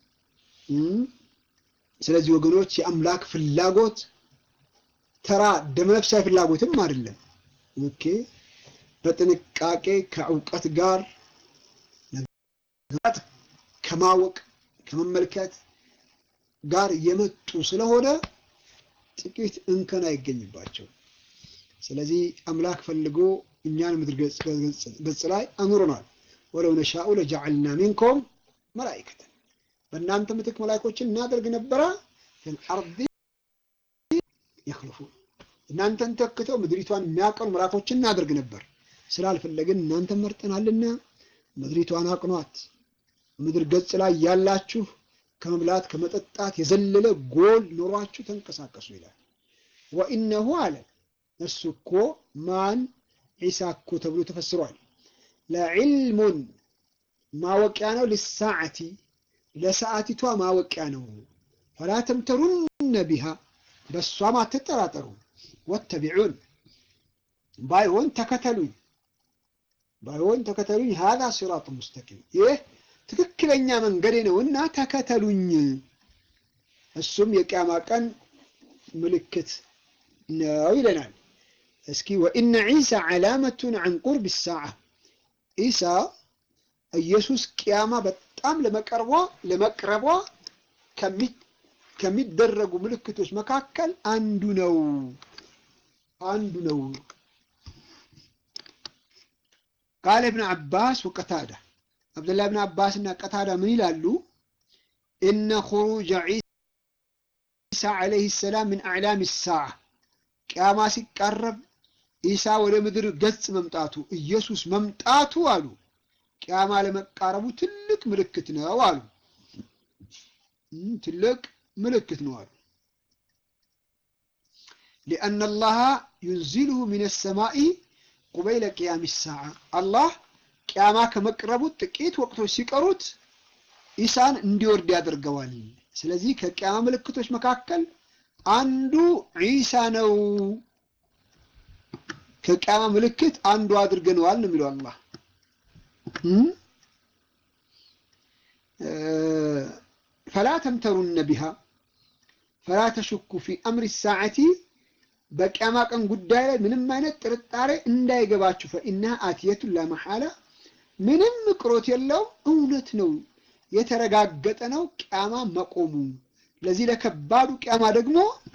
ስለዚህ ወገኖች የአምላክ ፍላጎት ተራ ደመነፍሳዊ ፍላጎትም አይደለም። ኦኬ በጥንቃቄ ከእውቀት ጋር ከማወቅ ከመመልከት ጋር የመጡ ስለሆነ ጥቂት እንከን አይገኝባቸው። ስለዚህ አምላክ ፈልጎ እኛን ምድር ገጽ ላይ አኑሮናል። ወለው ነሻኡ ለጀዐልና ሚንኩም መላኢከተን በእናንተ ምትክ መላኢኮችን እናደርግ ነበረ ፊል አርዲ የኽልፉን እናንተን ተክተው ምድሪቷን የሚያቀኑ መላኢኮችን እናደርግ ነበር። ስላልፈለግን እናንተን መርጠናልና ምድሪቷን አቅኗት። ምድር ገጽ ላይ ያላችሁ ከመብላት ከመጠጣት የዘለለ ጎል ኖሯችሁ ተንቀሳቀሱ ይላል። ወኢነሁ አለ እሱ እኮ ማን ዒሳ እኮ ተብሎ ተፈስሯል። ለዕልሙን ማወቂያ ነው። ልሳዓቲ ለሰዓቲቷ ማወቂያ ነው። ፈላ ተምተሩነ ቢሃ በእሷም አትጠራጠሩ። ወተቢዑን ባይሆን ተከተሉኝ፣ ባይሆን ተከተሉኝ። ሃዛ ሲራጡ ሙስተቂም ይህ ትክክለኛ መንገዴ ነውና ተከተሉኝ። እሱም የቅያማ ቀን ምልክት ነው ይለናል። እስኪ ወኢነ ዒሳ ዓላመቱን ዐን ቁርብ ሰዓ ዒሳ ኢየሱስ ቅያማ በጣም ለመቀርቧ ለመቅረቧ ከሚደረጉ ምልክቶች መካከል አንዱ ነው አንዱ ነው። ቃለ እብን ዓባስ ወቀታዳ አብደላህ ብን አባስ እና ቀታዳ ምን ይላሉ? እነ ኹሩጀ ዒሳ ዓለይሂ ሰላም ምን አዕላም ሰዓ ቅያማ ሲቃረብ ኢሳ ወደ ምድር ገጽ መምጣቱ ኢየሱስ መምጣቱ አሉ ቅያማ ለመቃረቡ ትልቅ ምልክት ነው አሉ። ትልቅ ምልክት ነው አሉ። ሊአነ አላህ ዩንዚልሁ ሚነ ሰማኢ ቁበይለ ቅያም ሰዓ አላህ ቅያማ ከመቅረቡ ጥቂት ወቅቶች ሲቀሩት ኢሳን እንዲወርድ ያደርገዋል። ስለዚህ ከቅያማ ምልክቶች መካከል አንዱ ዒሳ ነው። ከቅያማ ምልክት አንዱ አድርገነዋል ነው የሚለው አላህ። ፈላ ተምተሩነ ቢሃ ፈላ ተሽኩ ፊ አምሪ ሰዓቲ በቅያማ ቀን ጉዳይ ላይ ምንም አይነት ጥርጣሬ እንዳይገባችሁ። ፈኢናሃ አትየቱን ላመሓላ ምንም ቅሮት የለውም፣ እውነት ነው፣ የተረጋገጠ ነው ቅያማ መቆሙ። ለዚህ ለከባዱ ቅያማ ደግሞ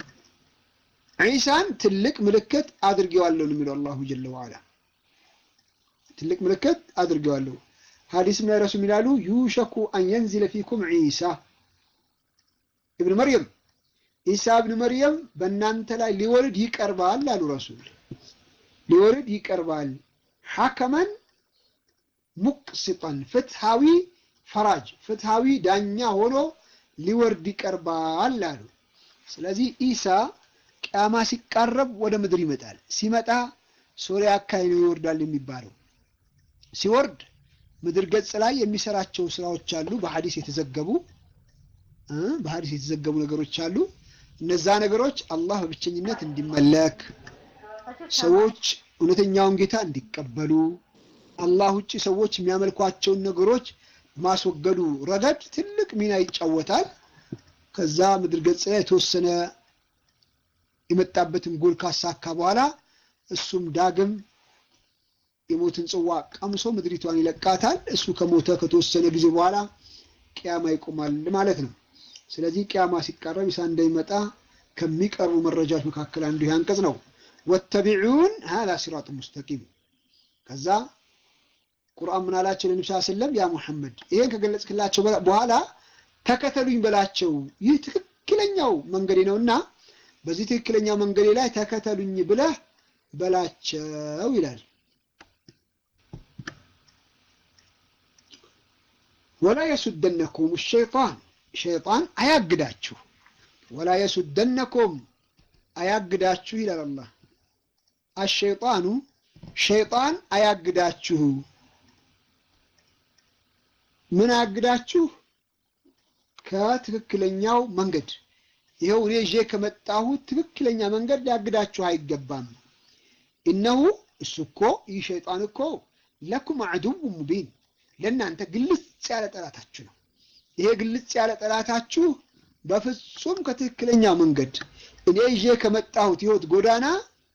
ዒሳን ትልቅ ምልክት አድርጌዋለሁ ነው የሚለው አላሁ ጀለ ወዓላ። ትልቅ ምልክት አድርጌዋለሁ። ሐዲስም ላይ ረሱል ይላሉ ዩሸኩ አን የንዚለ ፊኩም ዒሳ እብን መርየም ኢሳ እብን መርየም በእናንተ ላይ ሊወርድ ይቀርባል አሉ ረሱል። ሊወርድ ይቀርባል ሐከመን ሙቅስጠን ፍትሃዊ ፈራጅ ፍትሃዊ ዳኛ ሆኖ ሊወርድ ይቀርባል አሉ። ስለዚህ ኢሳ ቅያማ ሲቃረብ ወደ ምድር ይመጣል። ሲመጣ ሶሪያ አካባቢ ነው ይወርዳል የሚባለው። ሲወርድ ምድር ገጽ ላይ የሚሰራቸው ስራዎች አሉ። በሐዲስ የተዘገቡ በሐዲስ የተዘገቡ ነገሮች አሉ። እነዛ ነገሮች አላህ በብቸኝነት እንዲመለክ፣ ሰዎች እውነተኛውን ጌታ እንዲቀበሉ፣ አላህ ውጭ ሰዎች የሚያመልኳቸውን ነገሮች ማስወገዱ ረገድ ትልቅ ሚና ይጫወታል። ከዛ ምድር ገጽ ላይ የተወሰነ የመጣበትን ጎል ካሳካ በኋላ እሱም ዳግም የሞትን ጽዋ ቀምሶ ምድሪቷን ይለቃታል። እሱ ከሞተ ከተወሰነ ጊዜ በኋላ ቅያማ ይቆማል ማለት ነው። ስለዚህ ቅያማ ሲቃረብ ኢሳ እንደሚመጣ ከሚቀርቡ መረጃዎች መካከል አንዱ ይህ አንቀጽ ነው። ወተቢዑን ሀዛ ሲራጡ ሙስተቂም። ከዛ ቁርአን ምን አላቸው ለነብዩ ሰለላሁ ዐለይሂ ወሰለም ያ ሙሐመድ ይሄን ከገለጽክላቸው በኋላ ተከተሉኝ በላቸው፣ ይህ ትክክለኛው መንገዴ ነውና በዚህ ትክክለኛው መንገዴ ላይ ተከተሉኝ ብለህ በላቸው ይላል። ወላ የሱደነኩም ሸይጣን ሸይጣን አያግዳችሁ፣ ወላ የሱደነኩም አያግዳችሁ ይላል አላህ። አሸይጣኑ ሸይጣን አያግዳችሁ። ምን አያግዳችሁ? ከትክክለኛው መንገድ ይኸው እኔ ይዤ ከመጣሁት ትክክለኛ መንገድ ሊያግዳችሁ አይገባም። እነሁ እሱ እኮ ይህ ሸይጣን እኮ ለኩም አዕዱው ሙቢን ለእናንተ ግልጽ ያለ ጠላታችሁ ነው። ይሄ ግልጽ ያለ ጠላታችሁ በፍጹም ከትክክለኛ መንገድ እኔ ይዤ ከመጣሁት ህይወት ጎዳና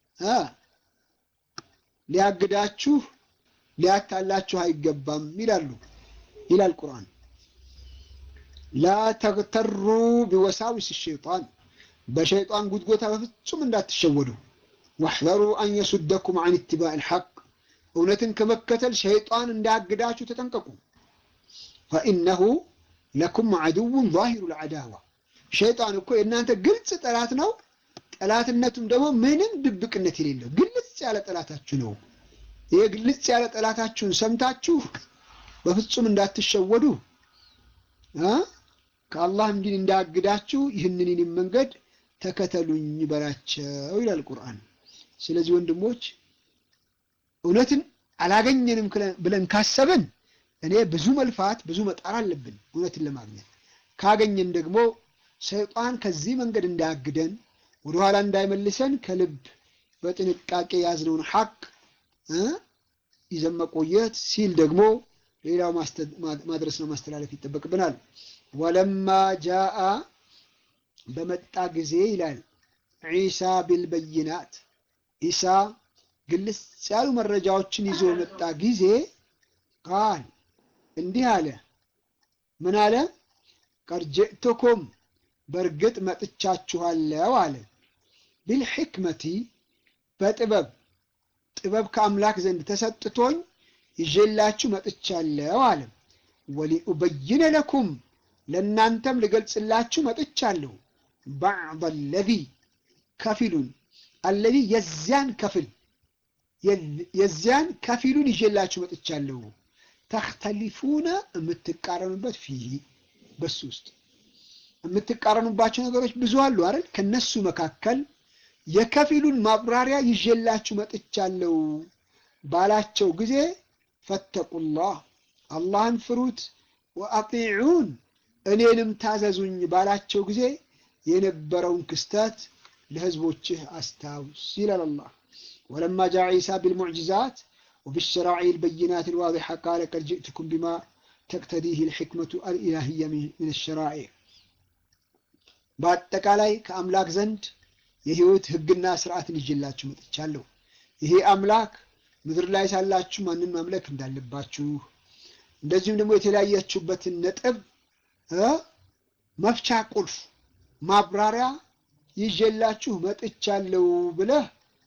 ሊያግዳችሁ ሊያታላችሁ አይገባም ይላሉ ይላል ቁርአን። ላ ተግተሩ ቢወሳዊስ ሸይጣን በሸይጣን ጉትጎታ በፍጹም እንዳትሸወዱ። ወሕዘሩ አን የሱደኩም አን ኢትባዕ ልሐቅ እውነትን ከመከተል ሸይጣን እንዳያግዳችሁ ተጠንቀቁ። ፈኢነሁ ለኩም ዐድውን ዛሂሩ ልዐዳዋ ሸይጣን እኮ የእናንተ ግልጽ ጠላት ነው። ጠላትነቱም ደግሞ ምንም ድብቅነት የሌለው ግልጽ ያለ ጠላታችሁ ነው። ይህ ግልጽ ያለ ጠላታችሁን ሰምታችሁ በፍጹም እንዳትሸወዱ ከአላህ እንዲን እንዳያግዳችሁ ይህንን መንገድ ተከተሉኝ በላቸው ይላል ቁርአን። ስለዚህ ወንድሞች እውነትን አላገኘንም ብለን ካሰብን እኔ ብዙ መልፋት ብዙ መጣር አለብን እውነትን ለማግኘት። ካገኘን ደግሞ ሰይጣን ከዚህ መንገድ እንዳያግደን ወደኋላ እንዳይመልሰን ከልብ በጥንቃቄ ያዝነውን ሐቅ ይዘን መቆየት ሲል ደግሞ ሌላው ማድረስ ነው ማስተላለፍ ይጠበቅብናል። ወለማ ጃአ በመጣ ጊዜ ይላል ዒሳ ቢልበይናት ኢሳ ግልጽ ያሉ መረጃዎችን ይዞ በመጣ ጊዜ ቃል እንዲህ አለ። ምን አለ? ቀድ ጅእቱኩም በእርግጥ መጥቻችኋለሁ አለ። ቢልሕክመቲ በጥበብ ጥበብ ከአምላክ ዘንድ ተሰጥቶኝ ይዤላችሁ መጥቻለሁ አለ። ወሊኡበይነ ለኩም ለእናንተም ልገልጽላችሁ መጥቻለሁ። ባዕድ አለዚ ከፊሉን አለዚ የዚያን ከፍል የዚያን ከፊሉን ይዤላችሁ መጥቻለሁ። ተክተሊፉነ የምትቃረኑበት ፊህ በሱ ውስጥ የምትቃረኑባቸው ነገሮች ብዙ አሉ አይደል? ከነሱ መካከል የከፊሉን ማብራሪያ ይዤላችሁ መጥቻለሁ ባላቸው ጊዜ ፈተቁላህ አላህን ፍሩት፣ ወአጢዑን እኔንም ታዘዙኝ ባላቸው ጊዜ የነበረውን ክስተት ለህዝቦችህ አስታውስ ይላል አላህ። ወለማ ጃ ዒሳ ቢልሙዕጅዛት ወቢሸራዒ ልበይናት ልዋዲሓ ቃለ ቀድ ጅእትኩም ቢማ ተቅተዲህ ልሕክመቱ አልኢላህያ ምን ሸራዒ በአጠቃላይ ከአምላክ ዘንድ የህይወት ህግና ስርዓትን ይዤላችሁ መጥቻለሁ። ይሄ አምላክ ምድር ላይ ሳላችሁ ማንን ማምለክ እንዳለባችሁ እንደዚሁም ደግሞ የተለያያችሁበትን ነጥብ መፍቻ ቁልፍ ማብራሪያ ይዤላችሁ መጥቻለሁ ብለህ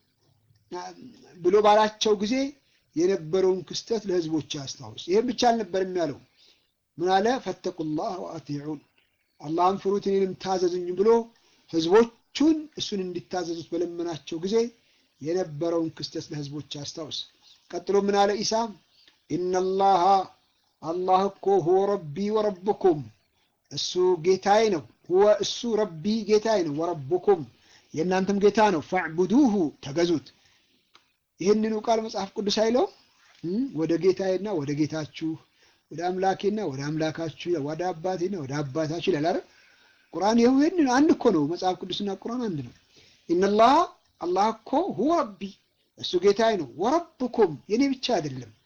ብሎ ባላቸው ጊዜ የነበረውን ክስተት ለህዝቦች አስታውስ። ይህም ብቻ አልነበርም ያለው ምን አለ? ፈተቁላህ ወአጢዑን አላህን ፍሩት እኔንም ታዘዙኝ ብሎ ህዝቦቹን እሱን እንዲታዘዙት በለመናቸው ጊዜ የነበረውን ክስተት ለህዝቦች አስታውስ። ቀጥሎ ምን አለ ኢሳ? ኢነላሃ አላህ እኮ ሁወ ረቢ ወረብኩም እሱ ጌታዬ ነው። ሁወ እሱ ረቢ ጌታዬ ነው። ወረብኩም የእናንተም ጌታ ነው። ፈዕቡዱሁ ተገዙት። ይህንኑ ቃል መጽሐፍ ቅዱስ አይለው ወደ ጌታዬና ወደ ጌታችሁ ወደ አምላኬና ወደ አምላካችሁ ወደ አባቴና ወደ አባታችሁ ይላል አይደል? ቁርአን ይህንን አንድ እኮ ነው። መጽሐፍ ቅዱስና ቁርአን አንድ ነው። ኢነላህ አላህ እኮ ሁወ ረቢ እሱ ጌታዬ ነው። ወረብኩም የኔ ብቻ አይደለም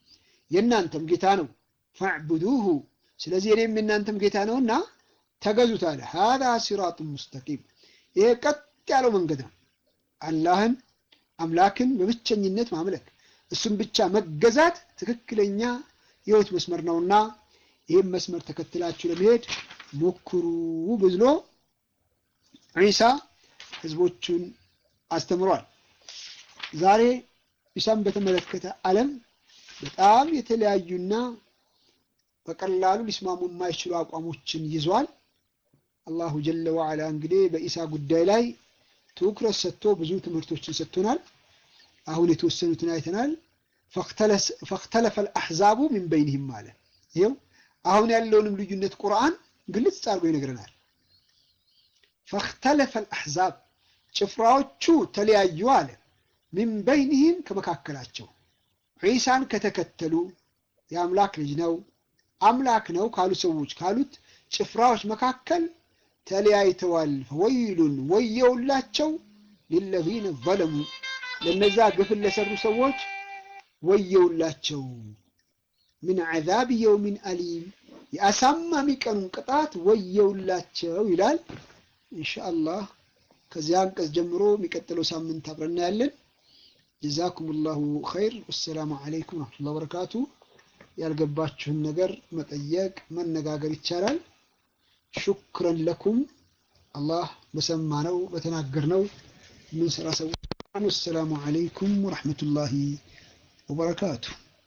የእናንተም ጌታ ነው። ፈዕቡዱሁ ስለዚህ እኔም የእናንተም ጌታ ነውና ተገዙት አለ። ሀዛ ሲራጡን ሙስተቂም ይሄ ቀጥ ያለው መንገድ ነው። አላህን አምላክን በብቸኝነት ማምለክ እሱም ብቻ መገዛት ትክክለኛ የህይወት መስመር ነውና ይህም መስመር ተከትላችሁ ለመሄድ ሞክሩ ብሎ ዒሳ ህዝቦቹን አስተምሯል። ዛሬ ዒሳን በተመለከተ ዓለም በጣም የተለያዩና በቀላሉ ሊስማሙ የማይችሉ አቋሞችን ይዟል። አላሁ ጀለ ወዓላ እንግዲህ በኢሳ ጉዳይ ላይ ትኩረት ሰጥቶ ብዙ ትምህርቶችን ሰጥቶናል። አሁን የተወሰኑትን አይተናል። ፈክተለፈ አልአሕዛቡ ሚን በይንህም አለ። ይኸው አሁን ያለውንም ልዩነት ቁርአን ግልጽ አድርጎ ይነግረናል። ፈክተለፈ አልአሕዛብ ጭፍራዎቹ ተለያዩ አለ። ሚን በይንህም ከመካከላቸው ዒሳን ከተከተሉ የአምላክ ልጅ ነው አምላክ ነው ካሉ ሰዎች ካሉት ጭፍራዎች መካከል ተለያይተዋል። ፈወይሉን ወየውላቸው ሊለዚነ ዘለሙ ለነዛ ግፍን ለሰሩ ሰዎች ወየውላቸው ምን ዐዛብ የውሚን አሊም የአሳማሚ ቀኑን ቅጣት ወየውላቸው ይላል። ኢንሻአላህ ከዚያ አንቀጽ ጀምሮ የሚቀጥለው ሳምንት አብረን እናያለን። ጀዛኩም ላሁ ኸይር። ወሰላሙ አለይኩም ወረሕመቱላሂ ወበረካቱ። ያልገባችሁን ነገር መጠየቅ መነጋገር ይቻላል። ሹክረን ለኩም አላህ በሰማነው በተናገርነው ምን ስራ ሰዎች ወሰላሙ አለይኩም ወረሕመቱላሂ ወበረካቱ።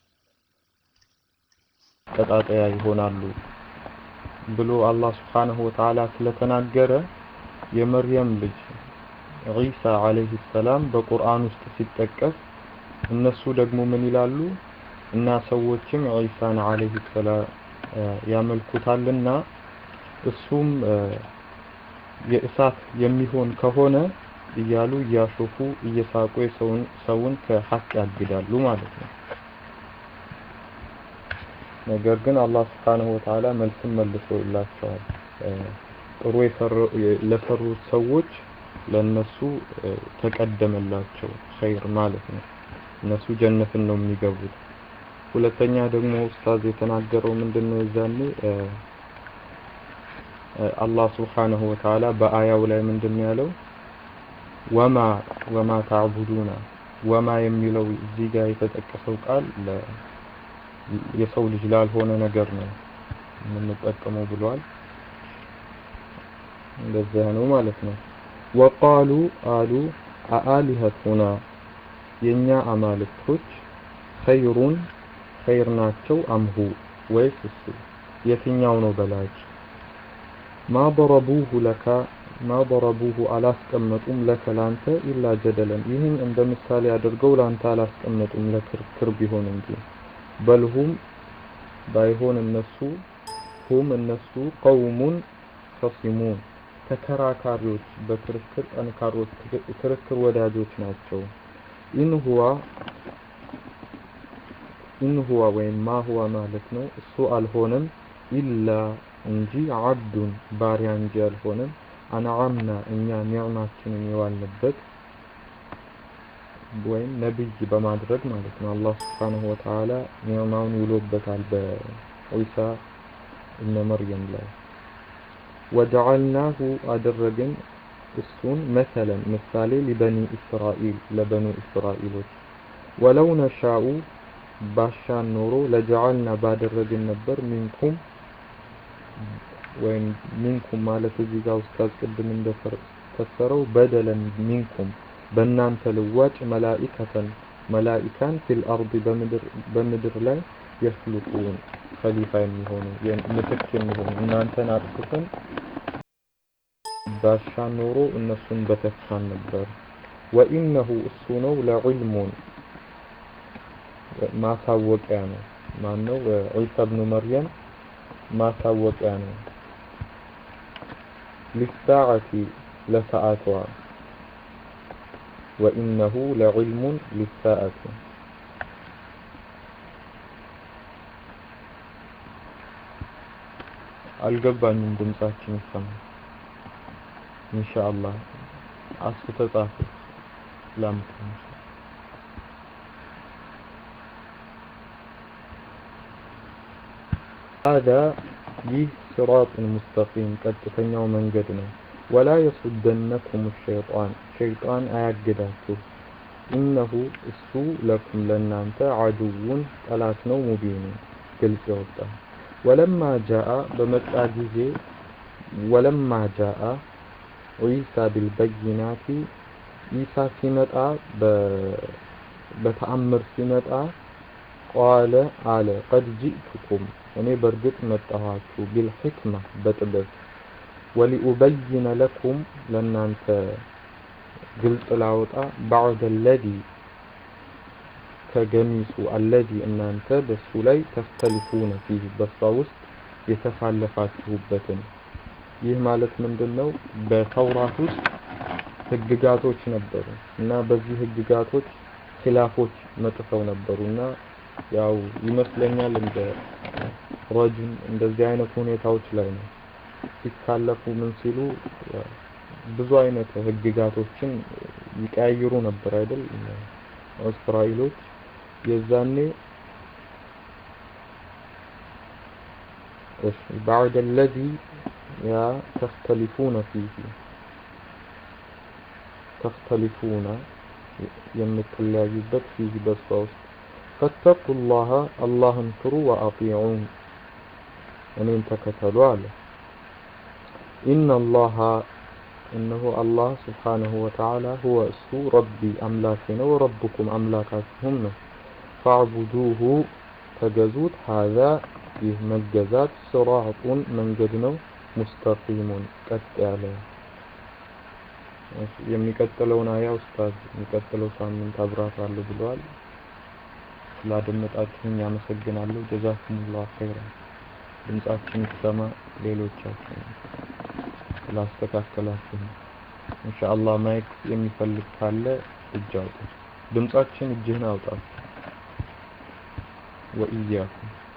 ቀጣጠያ ይሆናሉ ብሎ አላህ ስብሓነሁ ወተዓላ ስለተናገረ የመርየም ልጅ ዒሳ ዓለይሂ ሰላም በቁርአን ውስጥ ሲጠቀስ እነሱ ደግሞ ምን ይላሉ? እና ሰዎችም ዒሳን ዓለይሂ ሰላም ያመልኩታልና እሱም የእሳት የሚሆን ከሆነ እያሉ እያሾፉ እየሳቁ የሰውን ሰውን ከሐቅ ያግዳሉ ማለት ነው። ነገር ግን አላህ ስብሓነሁ ወተዓላ መልስም መልሶላቸዋል። ጥሩ ለሰሩት ሰዎች ለነሱ ተቀደመላቸው ኸይር ማለት ነው። እነሱ ጀነትን ነው የሚገቡት። ሁለተኛ ደግሞ ኡስታዝ የተናገረው ምንድነው? የዛኔ አላህ ስብሓነሁ ወተዓላ በአያው ላይ ምንድነው ያለው? ወማ ወማ ታዕቡዱና ወማ የሚለው እዚህ ጋር የተጠቀሰው ቃል የሰው ልጅ ላልሆነ ነገር ነው የምንጠቀመው ብሏል። እንደዚያ ነው ማለት ነው። ወቃሉ አሉ አአሊሀቱና የኛ አማልክቶች ኸይሩን ኸይር ናቸው አምሁ ወይስ እሱ የትኛው ነው በላጭ? ማ ضربوه ለካ ማ ضربوه አላስቀመጡም ለከ ላንተ ኢላ ጀደለን ይህን እንደ ምሳሌ አድርገው ላንተ አላስቀመጡም ለክርክር ቢሆን እንጂ በልሁም ባይሆን እነሱ ሁም እነሱ ቀውሙን ከሲሙን ተከራካሪዎች በክርክር ጠንካሮች ክርክር ወዳጆች ናቸው። ኢን ሁዋ ኢን ሁዋ ወይም ማ ሁዋ ማለት ነው እሱ አልሆነም ኢላ እንጂ አብዱን ባሪያ እንጂ አልሆነም አንዓምና እኛ ኒዕማችንን የዋልንበት ወይም ነብይ በማድረግ ማለት ነው። አላህ ስብሓነሁ ወተዓላ ኒዕማውን ውሎበታል በዒሳ እነ መርየም ላይ ወጀዐልናሁ አደረግን እሱን መሰለን ምሳሌ ሊበኒ እስራኤል ለበኑ እስራኤሎች ወለው ነሻኡ ባሻን ኖሮ ለጀዐልና ባደረግን ነበር ሚንኩም ወይም ሚንኩም ማለት እዚህ ጋር ኡስታዝ ቅድም እንደፈሰረው በደለን ሚንኩም በእናንተ ልዋጭ መላኢከተን መላኢካን ፊል አርድ በምድር ላይ የፍልቁን ከሊፋ የሚሆኑ ምትክ የሚሆኑ እናንተን አጥፍተን ባሻን ኖሮ እነሱን በተካን ነበር። ወኢነሁ እሱ ነው ለዕልሙን ማሳወቂያ ነው። ማን ነው? ዒሳ ብኑ መርየም ማሳወቂያ ነው። ሊሳዓቲ ለሰዓቷ ወኢነሁ ለዕልሙን ሊሳዓቲ አልገባኝም። ድምጻችን ይሰማል። ኢንሻአላህ አስፉ ተጻፈ ላምጥ ሀዛ ይህ ሲራጡን ሙስተቂም ቀጥተኛው መንገድ ነው። ወላ የሱደነኩም ሸይጣን ሸይጣን አያግዳችሁ። ኢነሁ እሱ ለኩም ለእናንተ አድውን ጠላት ነው። ሙቢኑ ግልጽ የወጣ ወለማ ጃአ በመጣ ጊዜ ወለማ ጃአ ዒሳ ቢልበይናቲ ኢሳ ሲመጣ በተአምር ሲመጣ ቃለ አለ ቀድ ጂእቱኩም እኔ በእርግጥ መጣኋችሁ ቢልሕክማ በጥበብ ወሊኡበይነ ለኩም ለእናንተ ግልጽ ላወጣ ባዕደ አለዚ ከገሚሱ አለዚ እናንተ በሱ ላይ ተፍተልፉነ ፊህ በሷ ውስጥ የተፋለፋችሁበትን ይህ ማለት ምንድን ነው? በተውራት ውስጥ ህግጋቶች ነበሩ እና በዚህ ህግጋቶች ኪላፎች መጥተው ነበሩ እና ያው ይመስለኛል እንደ ረጅም እንደዚህ አይነት ሁኔታዎች ላይ ነው ሲካለፉ ምን ሲሉ ብዙ አይነት ህግጋቶችን ይቀያይሩ ነበር አይደል? እስራኤሎች የዛኔ እሺ بعد الذي ያ ተختلفون فيه ተختلفون የምትለያዩበት ፊህ በሷ ውስጥ فاتقوا الله አላህን ፍሩ وأطيعون እኔን ተከተሉ አለ ኢነ አላህ እነሆ አላህ ስብሓነሁ ወተዓላ ሁወ እሱ ረቢ አምላኬ ነው ረብኩም አምላካችሁም ነው ፈዕቡዱሁ ተገዙት ሀዛ ይህ መገዛት ስራጡን መንገድ ነው ሙስተቂሙን ቀጥ ያለ የሚቀጥለውን አያ ኡስታዝ የሚቀጥለው ሳምንት አብራራለሁ ብለዋል ስላደመጣችሁኝ አመሰግናለሁ ጀዛኩሙላሁ ኸይራን ድምጻችን ይሰማ ሌሎቻችን ስላስተካከላችሁ ኢንሻአላህ ማይክ የሚፈልግ ካለ እጅ አውጣ ድምጻችን እጅህን አውጣ ወኢያኩም